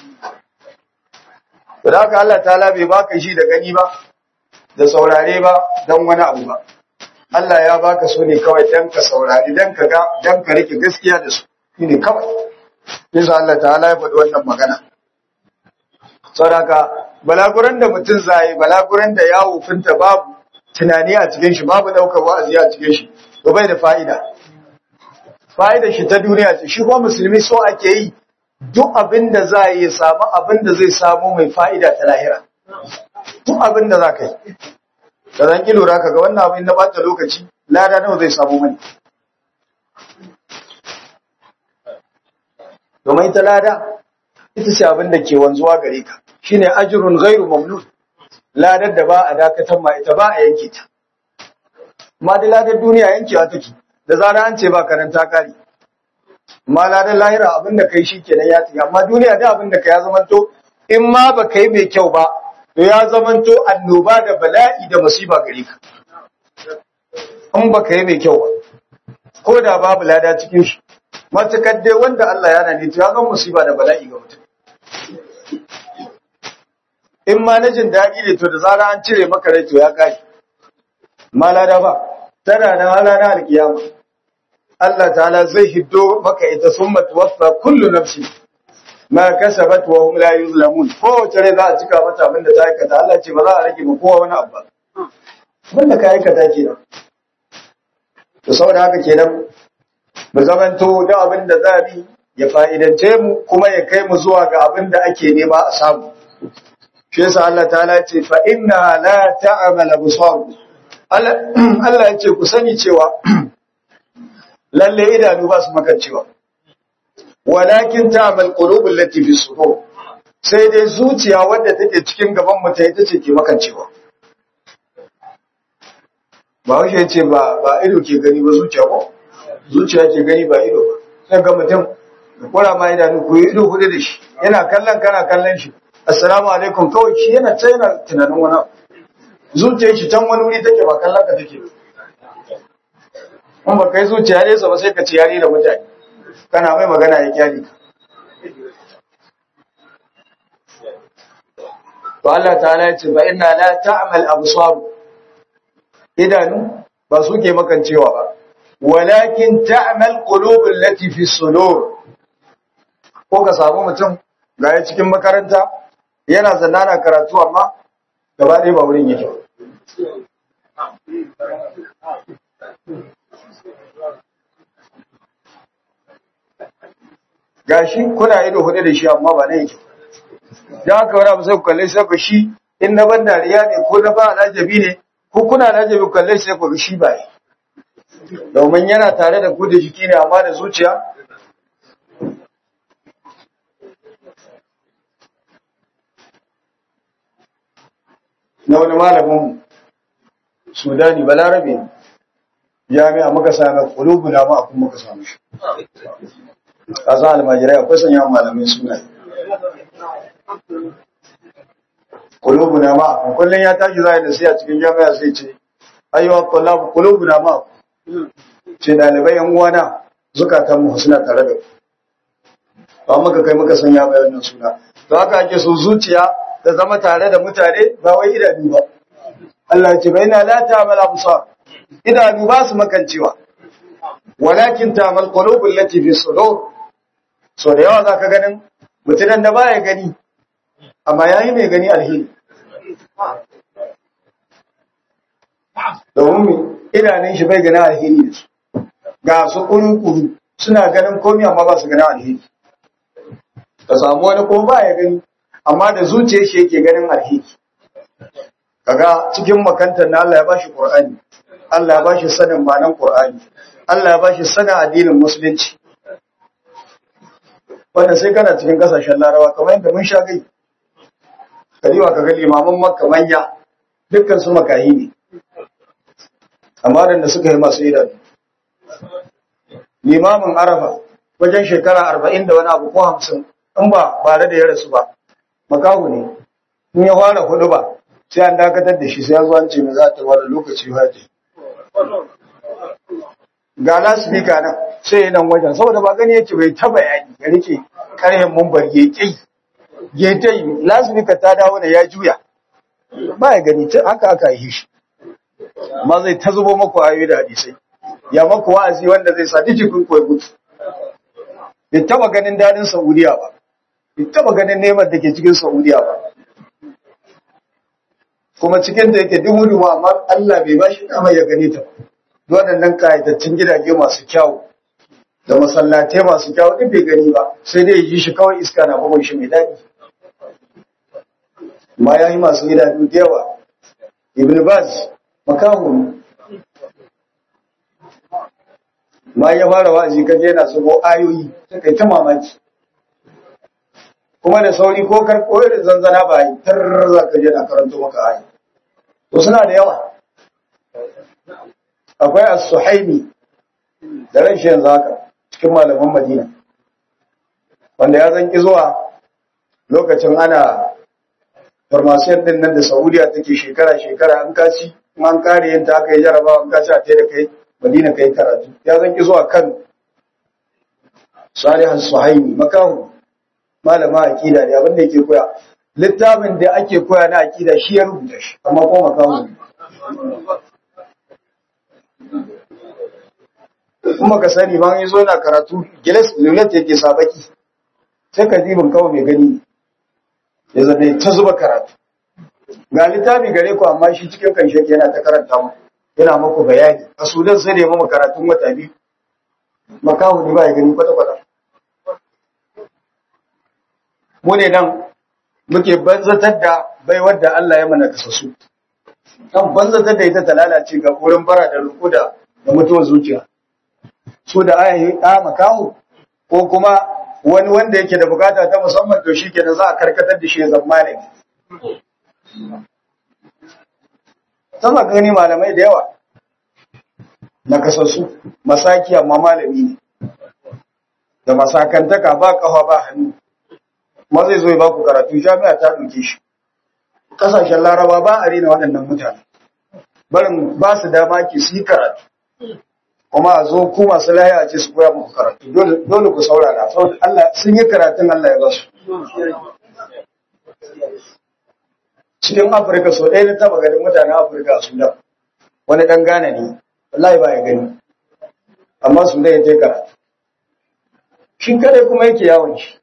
to da haka Allah ta bai baka shi da gani ba da saurare ba dan wani abu ba Allah ya baka su ne kawai dan ka saurari dan ka ga dan ka rike gaskiya da su shine kawai yasa Allah ta'ala ya faɗi wannan magana saboda balaguran da mutum zai balaguran da ya wufinta babu tunani a cikin shi babu daukar wa'azi a cikin shi to bai da fa'ida fa'ida shi ta duniya ce shi kuma musulmi so ake yi duk abin da za yi samu abin da zai samu mai fa'ida ta lahira duk abin da za ka yi da zan ki lura ka ga wannan abin na bata lokaci lada nawa zai samu mani domin ita lada ita ce abin da ke wanzuwa gare ka shine ajrun ghairu mamnun ladar da ba a dakatar ma ita ba a yanke ta amma da ladar duniya yankewa take da zara an ce ba karanta kari amma ladar lahira abin da kai shikenan ya tafi amma duniya da abin da kai ya zamanto in ma ba kai mai kyau ba to ya zamanto annoba da bala'i da musiba gare ka in ba kai mai kyau ba ko da babu lada cikin shi matukar dai wanda Allah ya nane to ya zama musiba da bala'i ga mutum in ma na jin daɗi ne to da zara an cire maka rai to ya kashi malada ba tana nan halana alkiyama Allah ta'ala zai hiddo maka ita summa tuwaffa kullu nafsi ma kasabat wa hum la yuzlamun ko rai za a cika mata abin da ta aikata Allah ce ba za a rage ma kowa wani abu ba abin da ka aikata kenan to saboda haka kenan mu zamanto da abin da za bi ya fa'idance mu kuma ya kai mu zuwa ga abin da ake nema a samu shi yasa Allah ta'ala ce fa inna la ta'mal absar Allah ya ce ku sani cewa lalle idanu ba su makancewa walakin ta'mal qulubul lati fi sudur sai dai zuciya wadda take cikin gaban mu ta ita ce ke makancewa ba wuce ya ce ba ba ido ke gani ba zuciya ko zuciya ke gani ba ido ba sai ga mutum da kura ma idanu ku yi ido hudu da shi yana kallon kana kallon shi assalamu alaikum kawai shi yana ta yana tunanin wani abu zuciyar shi can wani wuri take ba kallon ka take in ba kai zuciya nesa ba sai ka ci yari da mutane kana mai magana ya kyali ka to Allah ta'ala ya ce ba inna la ta'mal absar idanu ba su ke makancewa ba walakin ta'mal qulub allati fi sudur ko ka samu mutum ga ya cikin makaranta yana zanana karatu amma gaba ɗaya ba wurin yake gashi kuna ido hudu da shi amma ba na yake da haka wani abu sai ku kalle sai ku shi in na ban dariya ne ko na ba alajabi ne ko kuna alajabi ku kalle sai ku shi ba ne domin yana tare da ku da jiki ne amma da zuciya na wani malamin sudani balarabe jami'a muka sami kulubu na ma akun muka samu shi a san almajirai akwai sanya malamai suna kulubu na ma akun kullum ya tashi za a yi da sai a cikin jami'a sai ce ayyuwa kullabu kulubu na ma ce dalibai yan uwana zukatan mu suna tare da ku ba muka kai muka sanya mai wannan suna to haka ake so zuciya ta zama tare da mutane ba wai idanu ba Allah ce bai na la ta'mal absar idanu ba su makancewa walakin ta'mal qulubul lati fi sudur so da yawa zaka ganin mutunan da baya gani amma yayi mai gani alheri domin idanun shi bai gani alheri da su ga su kuru-kuru suna ganin komai amma ba su gani alheri ka samu wani ko ba ya gani amma da zuciyar shi yake ganin alheri kaga cikin makantar na Allah ya bashi Qur'ani Allah ya bashi sanin ma'anar Qur'ani Allah ya bashi sanin addinin musulunci wannan sai kana cikin kasashen Larabawa kamar yadda mun sha gai kariwa kaga limaman Makka manya dukkan su makahi ne amma da suka yi masu idanu limamin Arafa wajen shekara arba'in da wani abu ko hamsin in ba bare da ya rasu ba makahu ne in ya fara hudu ba sai an dakatar da shi sai an zo an ce mai za ta wani lokaci haji ga lasifika nan sai nan wajen saboda ba gani yake bai ta bayani ya rike karhen mumbar ya ƙi ya ta yi lasifika ta dawo da ya juya ba ya gani haka aka yi shi amma zai ta zubo maku ayoyi da hadisai ya maku wa'azi wanda zai sa jikin koyi mutu bai taba ganin dadin saudiya ba bai taba ganin neman da ke cikin saudiya ba kuma cikin da yake dubu dubu amma Allah bai ba shi dama ya gane ta waɗannan kayatattun gidaje masu kyau da masallatai masu kyau duk bai gani ba sai dai yi shi kawai iska na bugun shi mai daɗi ma ya yi masu gidaje da yawa ibn baz makahu ma ya fara wa'azi kaje yana zubo ayoyi sai kai ta mamaki kuma da sauri ko karko da zanzana ba yi tar za ka je na karanto maka ayi to suna da yawa akwai as-suhaimi da ran shi yanzu haka cikin malaman Madina wanda ya zanki zuwa lokacin ana farmasiyar din nan da Saudiya take shekara shekara an kaci an kare yin ta aka yi jarabawa an kaci a tai da kai Madina kai karatu ya zanki zuwa kan Salih as-Suhaimi makahu malama akida ne abin da yake koya littafin da ake koya na akida shi ya rubuta shi amma ko makamu kuma ka sani ma yi zo na karatu gilas lulat yake sabaki sai ka jibin kawai mai gani ya zabe ta zuba karatu ga littafi gare ku amma shi cikin kan shake yana ta karanta mu yana muku bayani a sudan sai da ya mama karatun wata biyu makahu ne ba ya gani kwata-kwata mu ne nan muke banzatar da baiwar da Allah ya mana kasasu kan banzatar da ita ta lalace ga wurin bara da ruku da da mutuwar zuciya so da aya yi ɗa makaho ko kuma wani wanda yake da bukata ta musamman to shi kenan za a karkatar da shi ya zama malami sama gani malamai da yawa na kasassu masaki amma malami ne da masakantaka ba kafa ba hannu ma zai zo ya ba ku karatu jami'a ta ɗauke shi ƙasashen laraba ba a rena waɗannan mutane barin ba su dama ki su yi karatu kuma a zo ku masu lahiya a ce su koya muku karatu dole ku saurara saboda Allah sun yi karatun Allah ya ba su cikin Afirka sau ɗaya na taba ganin mutanen Afirka a Sudan wani ɗan Ghana ne wallahi ba ya gani amma Sudan ya je karatu shi kadai kuma yake yawon shi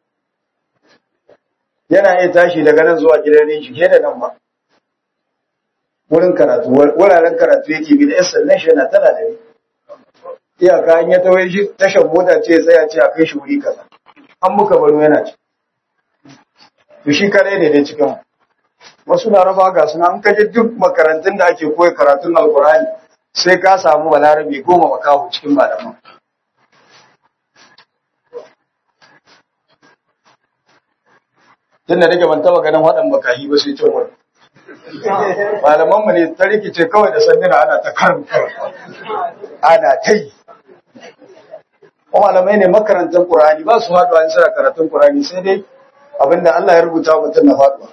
yana iya tashi daga nan zuwa gidan rinshi ke da nan ba wurin karatu wuraren karatu yake bi da yan sannan shi yana tana da iyaka in ya tawaye shi tashar mota ce ya tsaya ce a kai shi wuri kaza an muka baro yana ci to shi kare ne dai cikin wasu laraba ga suna an kaje duk makarantun da ake koya karatun alkurani sai ka samu balarabe goma makahu cikin malaman tunda nake ban taba ganin waɗan makahi ba sai cin wani malaman mu ne ta rikice kawai da sanduna ana ta karin ana ta yi malamai ne makarantar Qur'ani ba su haɗuwa in suna karatun Qur'ani sai dai abinda Allah ya rubuta mutum na faɗuwa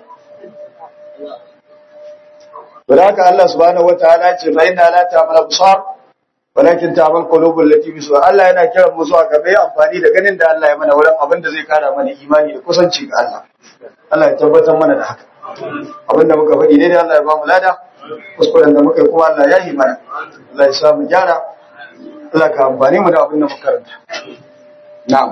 Bada haka Allah subhanahu wataala ce fa inna la ta'mal absar walakin ta'mal qulubul lati fi sudur Allah yana kiran mu zuwa ga mai amfani da ganin da Allah ya mana wurin abin da zai kara mana imani da kusanci ga Allah Allah ya tabbatar mana da haka abinda muka faɗi dai Allah ya ba mu lada kuskuren da muka yi kuma Allah ya yi mana Allah ya sa mu gyara Allah ka amfani mu da abin da muka karanta na'am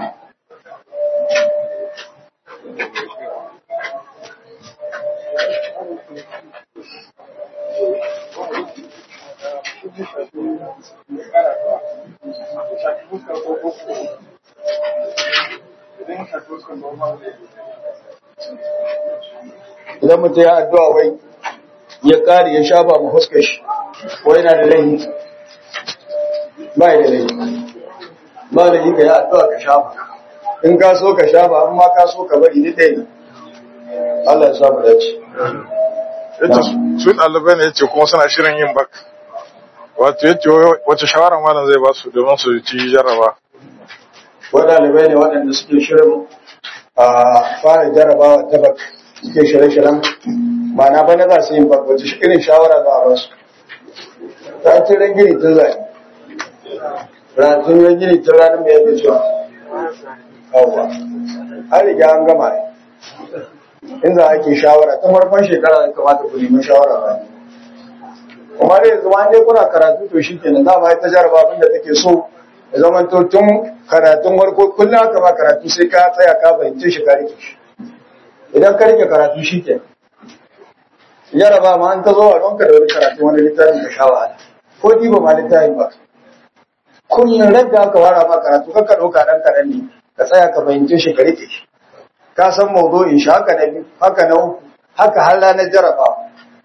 idan mutum ya addu'a wai ya kare ya shafa mu fuskar shi wai yana da laifi ba da laifi ba da yi ka yi addu'a ka shafa in ka so ka shafa amma ka so ka bari ni ɗaya ne Allah ya samu dace yace su ɗalibai ne yace kuma suna shirin yin bak wato yace wace shawara malam zai ba su domin su ci jarraba waɗalibai ne waɗanda suke shirin a fara jarrabawa ta bak suke shirye-shiryen ma'ana bana za su yi bak wace irin shawara za a ba su ta ci ran gini tun zai ranatun ran gini tun ranar mai yadda cewa yawwa an riga an gama ne in za a ke shawara ta farkon shekara ya kamata ku nemi shawara ba kuma dai zama dai kuna karatu to shi kenan dama ita jaraba abin da take so ya zama to tun karatun farko kullum haka ba karatu sai ka tsaya ka fahimce shi ka rike shi idan ka rike karatu shi kenan jaraba ma an ta zo a ranka da wani karatu wani littafin ka sha wahala ko ɗiba ma littafin ba kullum radda aka wara ma karatu ka ka ɗauka ɗan kaɗan ne ka tsaya ka fahimce shi ka rike shi ka san mawdu'in shi haka na biyu haka na uku haka har ranar jarabawa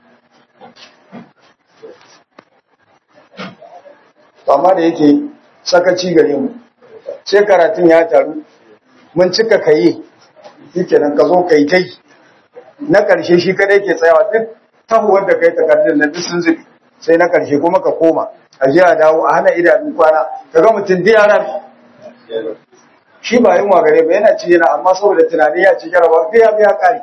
to amma da yake sakaci gare mu sai karatun ya taru mun cika kayi shikenan ka zo kai kai na ƙarshe shi kadai ke tsayawa duk tahuwar da kai takardun na duk sun zubi sai na ƙarshe kuma ka koma a je a dawo a hana idanun kwana ka ga mutum da yara shi ba yin gare ba yana ci yana amma saboda tunani ya ci jarabawa sai ya biya ƙari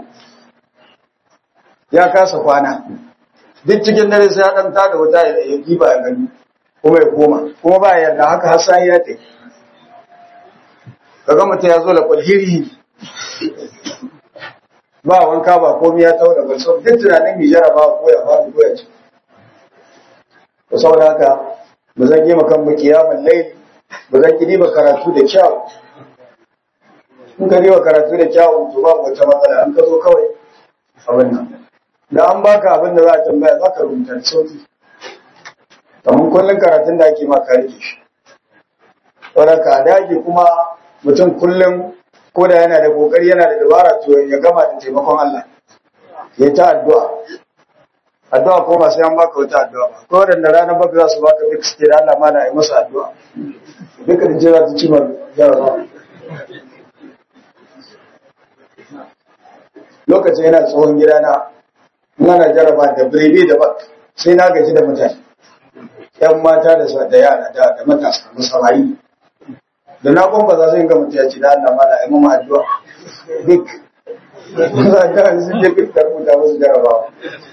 ya kasa kwana duk cikin dare sai ya ɗan tada wuta ya giba ya gani kuma ya koma kuma ba yarda haka har sai ya tafi kaga mutum ya zo da kwalhiri ba wanka ba komai ya tawo da balso duk tunanin mai jaraba ko ya faɗi ko ya ci to saboda haka ba zan yi makan mu kiyamun laili ba zan kidi ba karatu da kyau in ka riwa karatu da kyau to babu wata matsala an ka zo kawai abin nan da an baka abin da za a tambaya za ka rubuta da sauki kamar kullum karatun da ake ma ka rike shi wadda ka dage kuma mutum kullum ko da yana da kokari yana da dabara to ya gama da taimakon Allah ya ta addu'a addu'a ko ba sai an baka wata addu'a ba ko da ranar baka za su baka duk suke da Allah ma na yi masa addu'a duka da jira ta ci ma jarabawa lokacin yana tsohon gidana muna jaraba da birebe da bak sai na gaji da mutane ‘yan mata da da yara da matasa musamman da na kwamba za su yi ga mutu ya ci da Allah mana ya mama addu'a duk za ta su je duk da rubuta musu jarabawa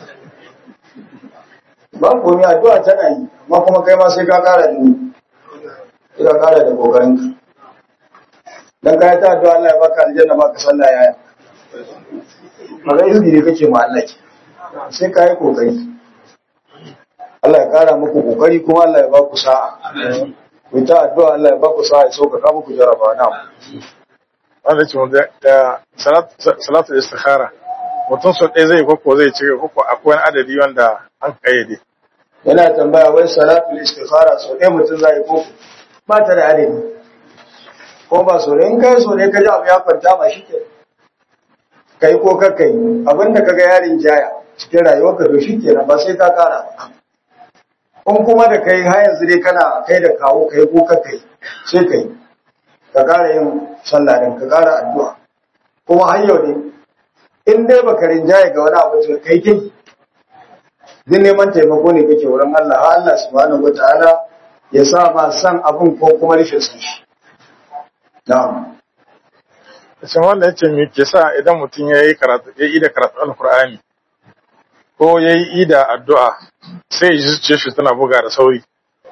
ba komi addu'a tana yi amma kuma kai ma sai ka kara da ni ka kara da kokarinka dan ka ta addu'a Allah ya baka aljanna baka sallah yaya maga izini kake ma Allah ke sai ka yi kokari Allah ya kara muku kokari kuma Allah ya ba ku sa'a ku ta addu'a Allah ya ba ku sa'a ya sauƙaƙa muku jaraba na wanda ce wanda da salatu istikhara mutum sau ɗaya zai koko zai ci koko akwai wani adadi wanda an kayyade yana tambaya wai salatu istikhara sau ɗaya mutum zai ko ba ta da adadi ko ba so in kai so ne ka ji abu ya kwanta ma shi ke kai ko kakkai abinda ka ga yarin jaya cikin rayuwarka to shi kenan ba sai ka kara in kuma da kai har yanzu dai kana kai da kawo kai ko kakkai sai kai ka kara yin sallah din ka kara addu'a kuma har yau ne in dai baka rinjaye ga wani abu to kai kai duk neman taimako ne kake wurin Allah har Allah subhanahu wataala ya sa ma san abun ko kuma rashin san shi na'am Shin wanda ya ce me ke sa idan mutum ya yi karatu ya yi da karatu alkur'ani ko ya yi da addu'a sai ya ji zuciyar shi tana buga da sauri.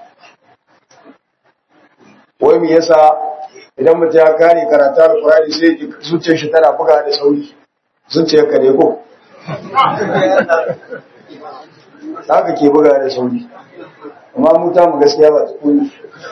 wai me yasa idan mutum ya kare karatu alqur'ani sai ya zuciyar shi tana buga da sauri zuciyar ka ne ko haka ke buga da sauri amma mu ta mu gaskiya ba ta kuni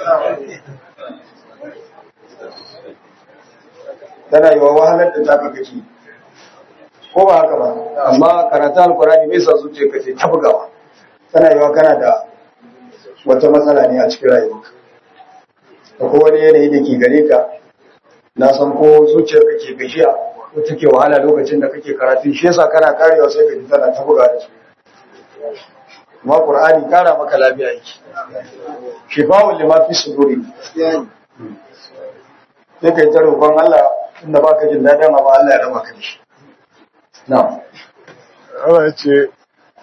tana yi wa wahalar da taka kake ko ba haka ba amma karatu alkurani bai sa zuciya ka ce ta bugawa tana yi wa kana da wata matsala ne a cikin rayuwarka da ko wani yanayi da ke gare ka na san ko zuciyar ka ke gashiya ko take wahala lokacin da kake karatu shi yasa kana karewa sai ka ji tana ta buga da su amma qur'ani kara maka lafiya yake shifa'un lima fi suduri sai kai ta roƙon Allah inda baka jin daɗin amma Allah ya raba ka da shi na'am Allah ya ce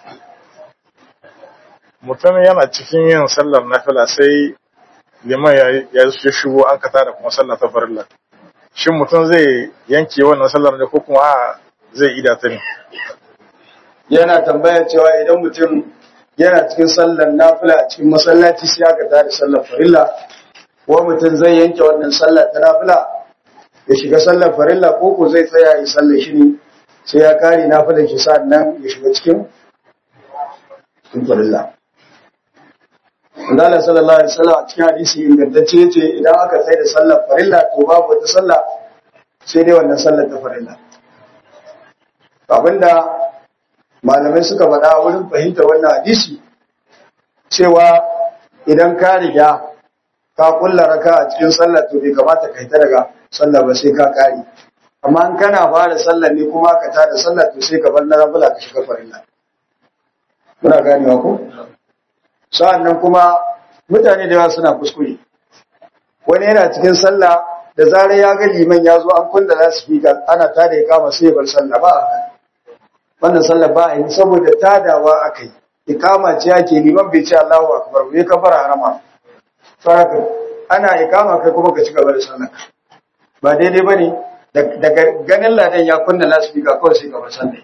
mutum yana cikin yin sallar nafila sai liman ya ya shigo an kata da kuma sallar ta farilla. Shin mutum zai yanke wannan sallar ne ko kuma a zai ida ta ne? yana tambaya cewa idan mutum yana cikin sallar nafila a cikin masallaci sai aka tada sallar farilla ko mutum zai yanke wannan sallar ta nafila ya shiga sallar farilla ko ko zai tsaya ya sallar shi ne sai ya kare nafilar shi nan ya shiga cikin cikin farilla Allah sallallahu alaihi wasallam a cikin hadisi ingantacce yace idan aka tsaya da sallar farilla to babu wata sallah sai dai wannan sallar ta farilla abinda malamai suka faɗa wurin fahimtar wannan hadisi cewa idan ka riga ka kulla raka a cikin sallar to bai kamata kai ta daga sallar ba sai ka kare amma in kana fara sallar ne kuma ka tada sallar to sai ka bar na rabula ka shiga farilla muna ganewa ko sa'annan kuma mutane da yawa suna kuskure wani yana cikin sallah da zarar ya ga liman ya zo an kulla lasifika ana tada ya kama sai ya bar sallah ba a wannan sallar ba a yi saboda tadawa aka yi ikama ce ake liman bai ce Allahu akbar bai kafara harama saraka ana ikama kai kuma ka ci gaba da sallar ba daidai bane daga ganin ladan ya kunna lasfika kawai sai ka bar sallar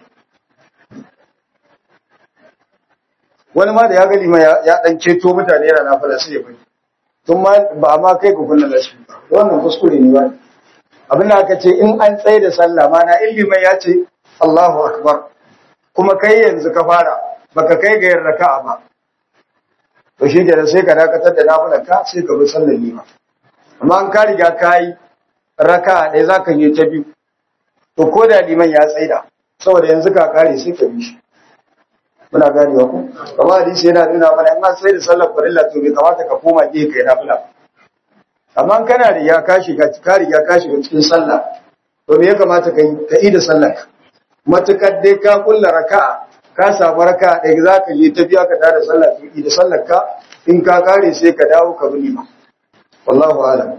wani ma da ya ga liman ya dan ceto mutane yana nafila sai ya bari tun ma ba ma kai ku kunna lasfika wannan kuskure ne ba abin da aka ce in an tsaye da sallah ma na ilimin ya ce Allahu akbar kuma kai yanzu ka fara baka kai ga yin raka'a ba to shi kenan sai ka dakatar da nafilar ka sai ka bi sallar lima amma an ka riga ka yi raka'a ɗaya za ka yi ta biyu to ko da liman ya tsaida saboda yanzu ka kare sai ka bi shi muna gane ku kamar hadisi yana nuna mana in an tsaida sallar farilla to bai kamata ka koma gefe kai nafila amma kana riga ka shiga ka riga ka shiga cikin sallah to me ya kamata ka yi ka yi da sallar matukar dai ka kulla raka'a ka samu raka'a ɗaya za ka je tafiya ka tada sallah tuki da sallar ka in ka kare sai ka dawo ka bi lima wallahu alam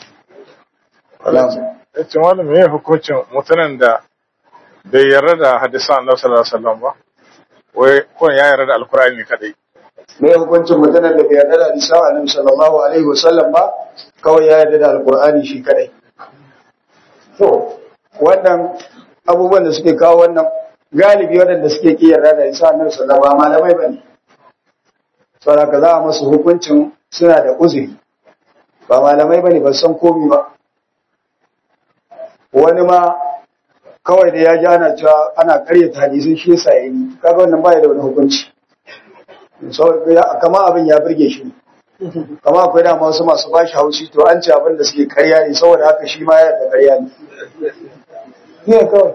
Yace wani me hukuncin mutanen da bai yarda da hadisan Annabi sallallahu alaihi wasallam ba wai ko ya yarda da alkur'ani kadai me hukuncin mutanen da bai yarda da hadisan Annabi sallallahu alaihi wasallam ba kawai ya yarda da alkur'ani shi kadai to wannan abubuwan da suke kawo wannan galibi waɗanda suke ki yarda da isa annabi sallallahu alaihi malamai bane saboda ka za a masu hukuncin suna da uzuri ba malamai bane ba san komi ba wani ma kawai da ya ji ana cewa ana karyata hadisin shi yasa yayi kaga wannan baya da wani hukunci kama abin ya burge shi kama akwai dama wasu masu bashi haushi to an ce abin da suke karya ne saboda haka shi ma yana da karya ne ne kawai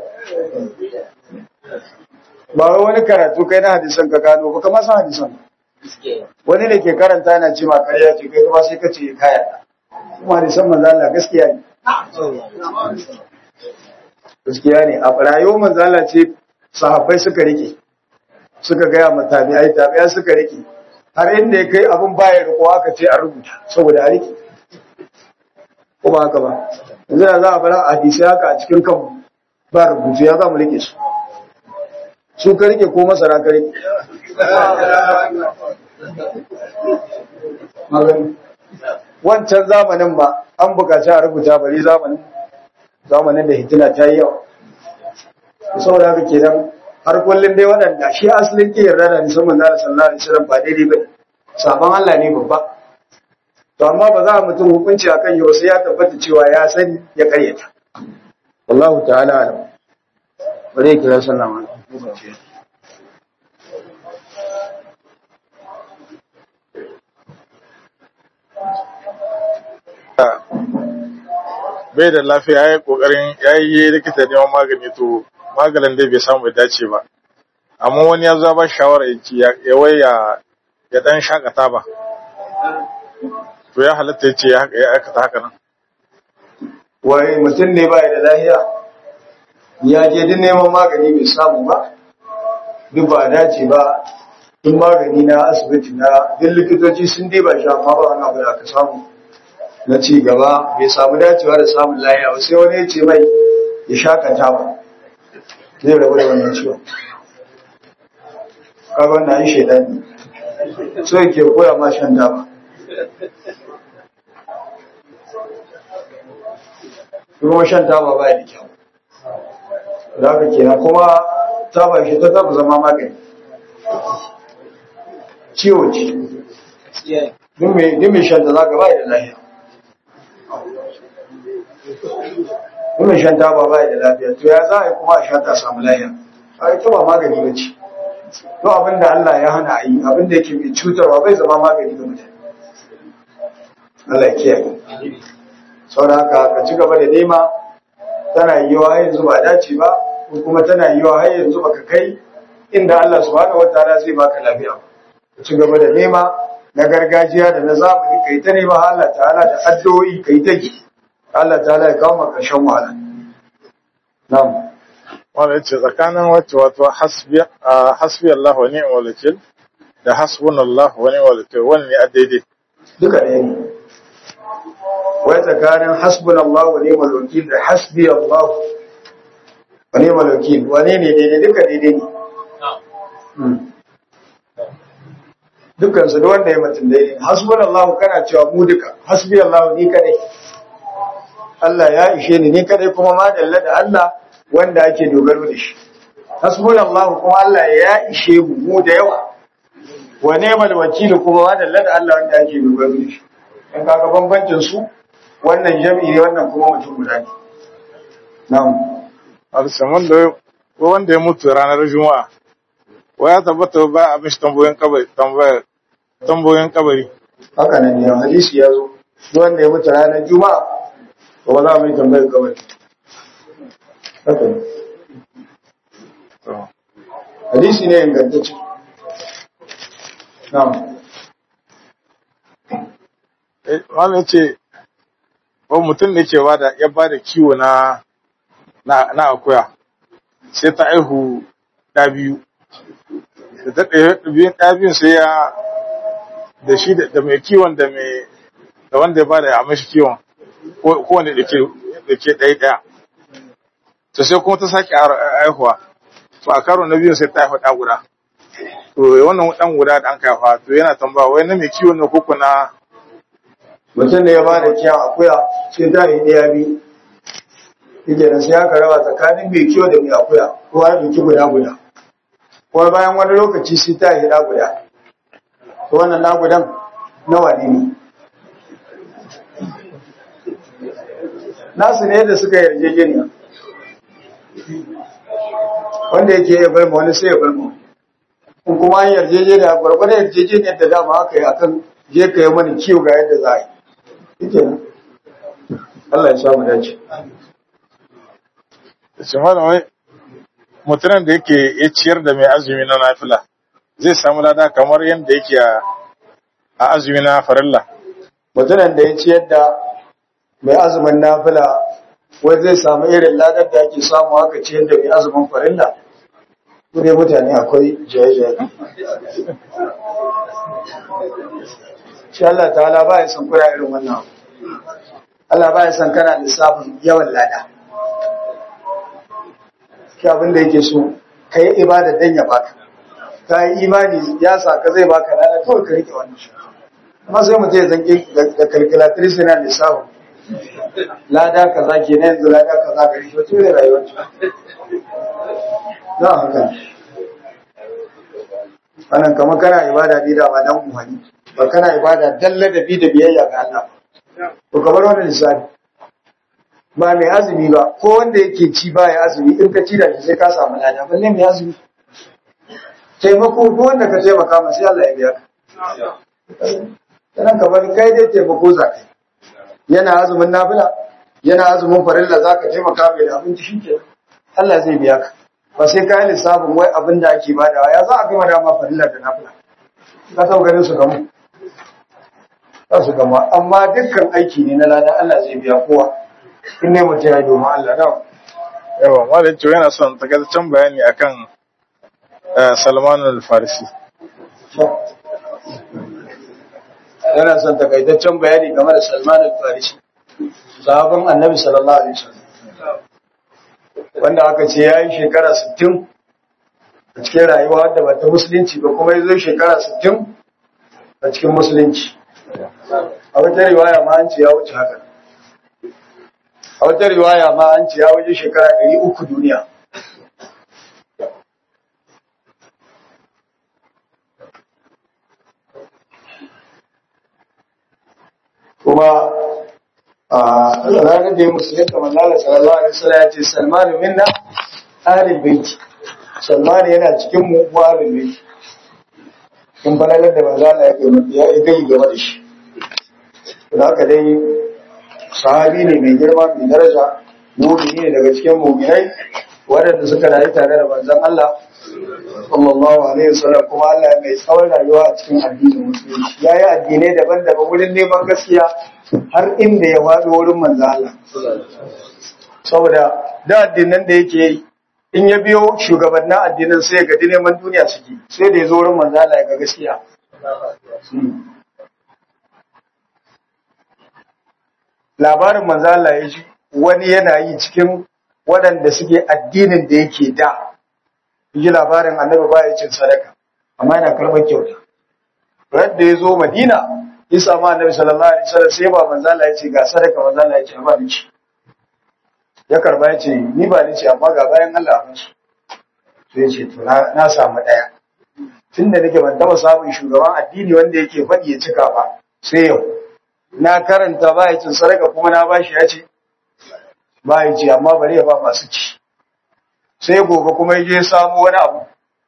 ba wai wani karatu kai na hadisan ka gano ba kamar san hadisan wani da ke karanta yana ce ma karya ce kai kuma sai ka ce kaya kuma hadisan manzo Allah gaskiya ne gaskiya ne a rayuwar manzo Allah ce sahabbai suka rike suka gaya ma tabi'ai tabi'ai suka rike har inda ya kai abin baya riko aka ce a rubuta saboda a rike ko ba haka ba yanzu da za a bar hadisi haka a cikin kanmu ba rubutu ya za mu rike su su ka rike ko masara ka rike magani wancan zamanin ba an bukaci a rubuta bari zamanin zamanin da hitina ta yi yawa saboda haka kenan har kullum dai waɗanda shi asalin ke yarda da musamman da sallallahu alaihi wasallam ba daidai ba sabon Allah ne babba to amma ba za a mutum hukunci akan yau sai ya tabbata cewa ya sani ya karyata wallahu ta'ala alam bare kira sallama bai da lafiya ya yi kokarin ya yi likita neman magani to maganin dai bai samu ya dace ba amma wani ya zo ba shawara ya ci ya waya ya dan shakata ba to ya halatta ya ce ya aikata haka nan wai mutum ne bai da lafiya ya je duk neman magani bai samu ba duk ba dace ba duk magani na asibiti na duk likitoci sun dai ba shi amma ba wani abu da aka samu na ci gaba bai samu dacewa da samun lafiya ba sai wani ya ce mai ya shakata ba zai rabu da wannan ciwon kaga wannan yi shaidan ne so yake koya ma shan dama kuma shan taba ba da kyau da haka kenan kuma taba shi ta taba zama magani ciwo ce duk mai shan ta za ka ba da lafiya duk mai shan taba ba da lafiya to ya za a yi kuma a sha ta samu lafiya a yi taba magani ba ce to abinda Allah ya hana a yi abinda yake mai cutarwa bai zama magani ga mutane Allah ya kiyaye saboda haka ka ci gaba da nema tana yiwa har yanzu ba dace ba ko kuma tana yiwa har yanzu baka kai inda Allah subhanahu wataala zai baka lafiya ka ci gaba da nema na gargajiya da na zamani kai ta nema Allah ta'ala da addu'o'i kai ta yi Allah ta'ala ya kawo maka shan wahala na'am wanda yace tsakanin wacce wato hasbi hasbi Allah wa ni'mal wakil da hasbunallahu wa ni'mal wakil wani ne a daidai duka ɗaya ne wai tsakanin hasbun Allah wa ni'mal wakil da hasbi Allah wa ni'mal wakil wane ne daidai duka daidai ne dukkan su da wanda ya mutum daidai hasbun Allah kana cewa mu duka hasbi Allah ni kadai Allah ya ishe ni ni kadai kuma ma dalla da Allah wanda ake dogaro da shi hasbun Allah kuma Allah ya ishe mu mu da yawa wa ni'mal wakil kuma ma dalla da Allah wanda ake dogaro da shi in kaga bambancin su wannan jami'i ne wannan kuma mutum guda ne na'am alsaman da wanda ya mutu ranar juma'a wa ya tabbata ba a mishi tambayoyin kabari tambayoyin kabari haka nan ne hadisi ya zo duk wanda ya mutu ranar juma'a to ba za mu yi tambayar kabari haka ne hadisi ne ingantacce na'am wani ya ce ko mutum da ke bada ya bada kiwo na na akuya sai ta aihu ɗa biyu da ta ɗaya ɗa biyun sai ya da shi da mai kiwon da mai da wanda ya bada ya mashi kiwon ko wanda da ke da ke ɗaya ɗaya to sai kuma ta sake aihuwa to a karo na biyun sai ta haifa ɗa guda to wannan ɗan guda da an kaifa to yana tambaya wai na mai kiwon na koko na mutum da ya ba da kiyan akuya sai ta yi ɗaya biyu yake da sai aka raba tsakanin mai kiwo da mai akuya kowa ya ɗauki guda guda kuma bayan wani lokaci sai ta yi ɗa guda to wannan ɗa gudan nawa ne ne nasu ne da suka yarjejeniya wanda yake ya bar ma wani sai ya bar ma in kuma an yarjejeniya gwargwadon yarjejeniyar da dama aka yi akan je ka yi mani kiwo ga yadda za a yi ike nan Allah ya samu dace shi mana wai mutumin da yake ya ciyar da mai azumi na nafila zai samu lada kamar yadda yake a azumi na farilla mutumin da ya ciyar da mai azumin nafila wai zai samu irin ladar da ake samu haka ce yadda mai azumin farilla ku dai mutane akwai jaye-jaye shi Allah ta'ala ba ya san kura irin wannan abu Allah ba ya san kana lissafin yawan lada shi abin da yake so ka yi ibada dan ya baka ka yi imani ya sa ka zai baka lada kawai ka rike wannan shi amma sai mutum ya zanki da calculatrice yana lissafin lada kaza ke na yanzu lada kaza gari shi wata ne rayuwar ci za a haka wannan kama kana ibada ne da ba dan umarni ba kana ibada dan ladabi da biyayya ga Allah to kamar wannan lissafi ba mai azumi ba ko wanda yake ci ba ya azumi in ka ci da shi sai ka samu lada balle mai azumi taimako ko wanda ka taimaka masa sai Allah ya biya ka sanan kamar kai dai taimako za ka yana azumin nafila yana azumin farilla za ka taimaka mai da abinci shi ke Allah zai biya ka ba sai ka yi lissafin wai abin da ake badawa ya za a gama dama farilla da nafila ka sau ganin su gamu za su gama amma dukkan aiki ne na lada Allah zai biya kowa in ne mutum ya yi domin Allah na yawa malam cewa yana son takaitaccen bayani akan Salman al-Farisi yana son takaitaccen bayani game da Salman al-Farisi sahabban Annabi sallallahu alaihi wasallam wanda aka ce yayi shekara 60 a cikin rayuwa da bata musulunci ba kuma yazo shekara 60 a cikin musulunci a wata riwaya ma an ce ya wuce haka a wata riwaya ma an ce ya wuce shekara 300 duniya kuma a ranar da ya musulunta manzala sallallahu alaihi wasallam ya ce salmanu minna ahlul baiti salmanu yana cikin mu mu ahlul baiti in falalar da manzala ya kai ya gai game da shi da haka dai sahabi ne mai girma mai daraja mu'mini ne daga cikin mu'minai waɗanda suka rayu tare da manzon Allah sallallahu alaihi wasallam kuma Allah ya mai tsawon rayuwa a cikin addinin musulunci ya yi addinai daban-daban wurin neman gaskiya har inda ya faɗo wurin manzo Allah saboda da addinan da yake yi in ya biyo shugabannin addinan sai ya gadi neman duniya suke sai da ya zo wurin manzo Allah ya ga gaskiya labarin manzo Allah ya ji wani yana yi cikin waɗanda suke addinin da yake da yi labarin annabi ba ya cin sadaka amma yana karɓar kyauta radda ya zo madina ya samu annabi sallallahu alaihi wasallam sai ba manzo Allah ya ce ga sadaka manzo Allah ya ce ba ni ci ya karba ya ce ni ba ni ci amma ga bayan Allah a su sai ya ce to na samu daya tunda nake ban taba samun shugaban addini wanda yake faɗi ya cika ba sai yau na karanta ba ya cin sadaka kuma na bashi ya ce ba ya ce amma bari ya ba masu ci sai gobe kuma ya je samu wani abu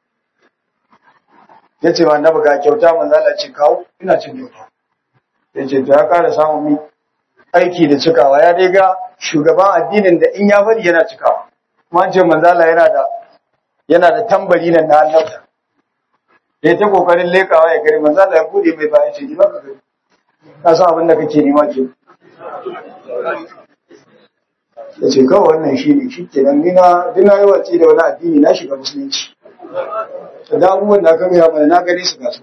ya ce ma annabi ga kyauta manzo Allah ce kawo ina cin kyauta ya ce ya kara samun mi aiki da cikawa ya dai ga shugaban addinin da in ya bari yana cikawa kuma an ce manzo Allah yana da yana da tambari nan na annabta ya ta kokarin lekawa ya gari manzo Allah ya bude mai bayan ce ni baka gari ka san abin da kake nema ke ya ce kawai wannan shi ne shi kenan ni na dina yi wace da wani addini na shiga musulunci da abubuwan da aka gaya mana na gani su gasu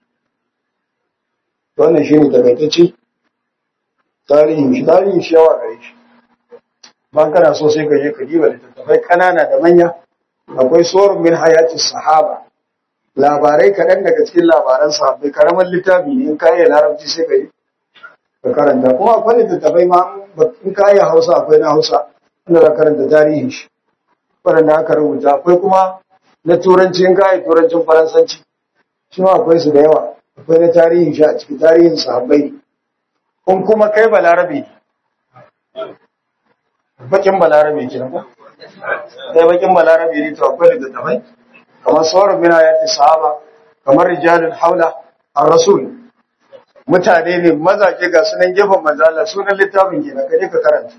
wannan shi ne takaitacce tarihin shi tarihin shi yawa gare shi ba kana so sai ka je ka diba littattafai kanana da manya akwai tsoron min hayati sahaba labarai kaɗan daga cikin labaran sahabbai karamin littafi ne in ka yi larabci sai ka yi ka karanta kuma akwai littattafai ma in ka yi hausa akwai na hausa wanda za karanta tarihin shi waɗanda aka rubuta akwai kuma na turanci in ka yi turancin faransanci shi ma akwai su da yawa akwai na tarihin shi a cikin tarihin sahabbai ne in kuma kai balarabe bakin balarabe ke nan kai bakin balarabe ne to akwai littattafai kamar sauran mina ya fi sahaba kamar rijalin haula a rasul mutane ne mazaje ga sunan gefen manzala sunan littafin ke na kaje ka karanta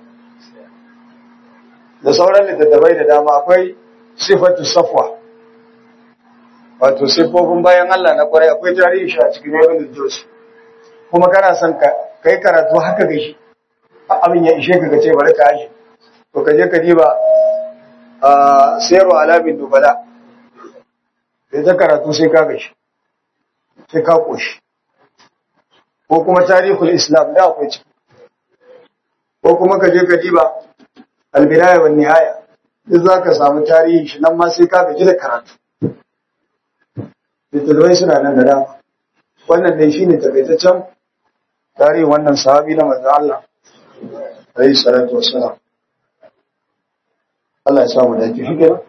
da sauran littattafai da dama akwai sifatu safwa wato siffofin bayan Allah na kwarai akwai tarihi shi a cikin ibn Juz kuma kana son ka kai karatu haka ga shi abin ya ishe ka ka ce bari ka aje to ka je ka diba a sayarwa alamin dubala sai ta karatu sai ka gashi sai ka koshi ko kuma tarihul islam da akwai ciki ko kuma ka je ka diba albidaya wa nihaya duk za ka samu tarihi shi nan ma sai ka gaji da karatu littattafai suna nan da dama wannan dai shine takaitaccen tarihin wannan sahabi na manzo Allah alayhi salatu wassalam Allah ya samu dace shi kenan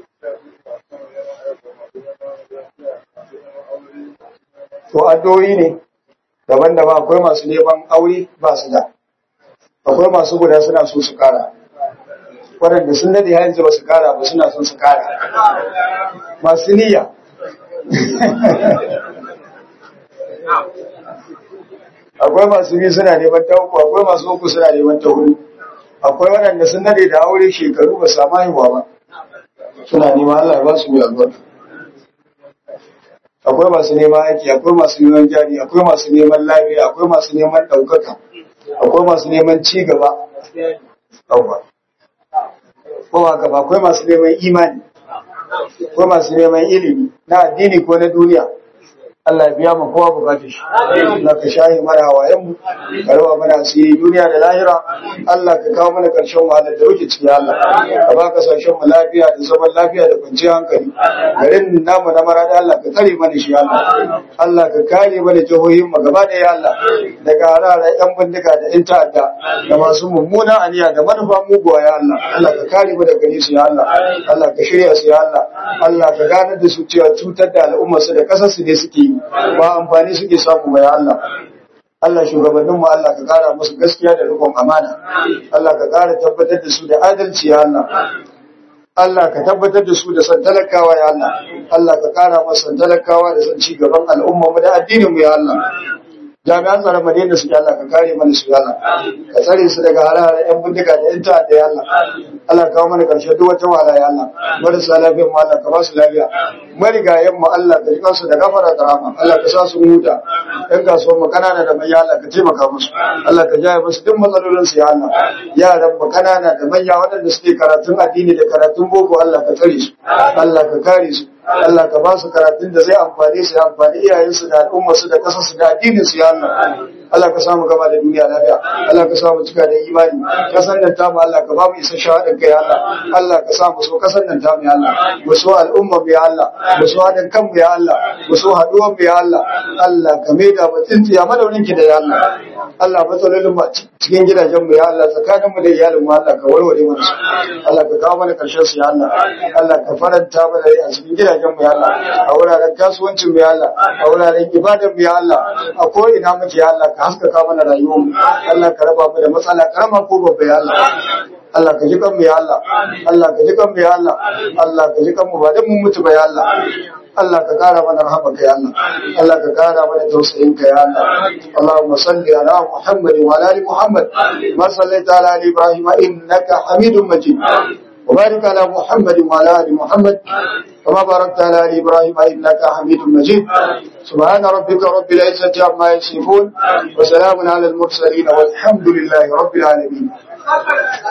to addu'o'i ne daban-daban akwai masu neman aure ba su da akwai masu guda suna so su kara waɗanda sun daɗe yanzu ba su kara ba suna son su kara masu niyya akwai masu biyu suna neman ta uku akwai masu uku suna neman ta hudu akwai waɗanda sun daɗe da aure shekaru ba samu haihuwa ba suna neman Allah ya ba su mai albarka akwai masu neman aiki akwai masu neman jari akwai masu neman lafiya akwai masu neman ɗaukaka akwai masu neman ci gaba ɗauka ko haka ba akwai masu neman imani akwai masu neman ilimi na addini ko na duniya Allah ya biya mu kowa bukatun shi Allah ka shahi mana hawayen mu ka raba mana asiri duniya da lahira Allah ka kawo mana karshen wahalar da muke ciki Allah ka ba kasashen mu lafiya da zaman lafiya da kwanciyar hankali garin namu na marada Allah ka tsare mana shi Allah Allah ka kare mana jihohin mu gaba da ya Allah daga harara yan bindiga da yan ta'adda da masu mummuna aniya da manufa muguwa ya Allah Allah ka kare mu daga gare su ya Allah Allah ka shirya su ya Allah Allah ka ganar da su cewa cutar da al'ummar su da kasar su ne suke yi ba amfani suke samu ba ya Allah Allah shugabannin mu Allah ka kara musu gaskiya da rikon amana Allah ka kara tabbatar da su da adalci ya Allah Allah ka tabbatar da su da san talakawa ya Allah Allah ka kara musu san talakawa da san ci gaban al'umma mu da addinin mu ya Allah jami'an tsaron madina su Allah ka kare mana su Allah ka tsare su daga hare-hare yan bindiga da yan ta'adda ya Allah Allah ka kawo mana karshe duk wata wahala ya Allah marasa lafiyar mu Allah ka ba su lafiya marigayen mu Allah ka jikan su da gafara da rahama Allah ka sa su huta yan kasuwar mu kanana da manya Allah ka taimaka musu Allah ka jaye musu duk matsalolin su ya Allah yaran mu kanana da manya waɗanda suke karatun addini da karatun boko Allah ka tsare su Allah ka kare su Allah ka ba su karatun da zai amfani su ya amfani iyayensu da al'ummarsu da kasarsu da addinin su ya Allah Allah ka samu gaba da duniya lafiya Allah ka samu cika da imani kasan nan tamu Allah ka ba mu isa shahadin kai Allah Allah ka samu so kasan nan tamu ya Allah mu so al'umma mu ya Allah mu so hadin kan mu ya Allah mu so haduwan mu ya Allah Allah ka maida mu tsintsiya madaunin ki da ya Allah Allah matsalolin mu cikin gidajen mu ya Allah tsakanin mu da iyalin mu Allah ka warware mana su Allah ka kawo mana karshen su ya Allah Allah ka faranta mana a cikin gidajen mu ya Allah a wuraren kasuwancin mu ya Allah a wuraren ibadar mu ya Allah a ko ina muke ya Allah ka haskaka mana rayuwar mu Allah ka raba mu da matsala karama ko babba ya Allah Allah ka ji kan mu ya Allah Allah ka ji kan mu ya Allah Allah ka ji kan mu ba dan mun mutu ba ya Allah Allah ka kara mana rahamaka ya Allah Allah ka kara mana tausayin ka ya Allah Allahumma salli ala Muhammad wa ala ali Muhammad ma sallaita ala ali Ibrahim innaka Hamidum Majid وبارك على محمد وعلى ال محمد كما باركت على ال ابراهيم انك حميد مجيد سبحان ربك رب العزه عما يصفون وسلام على المرسلين والحمد لله رب العالمين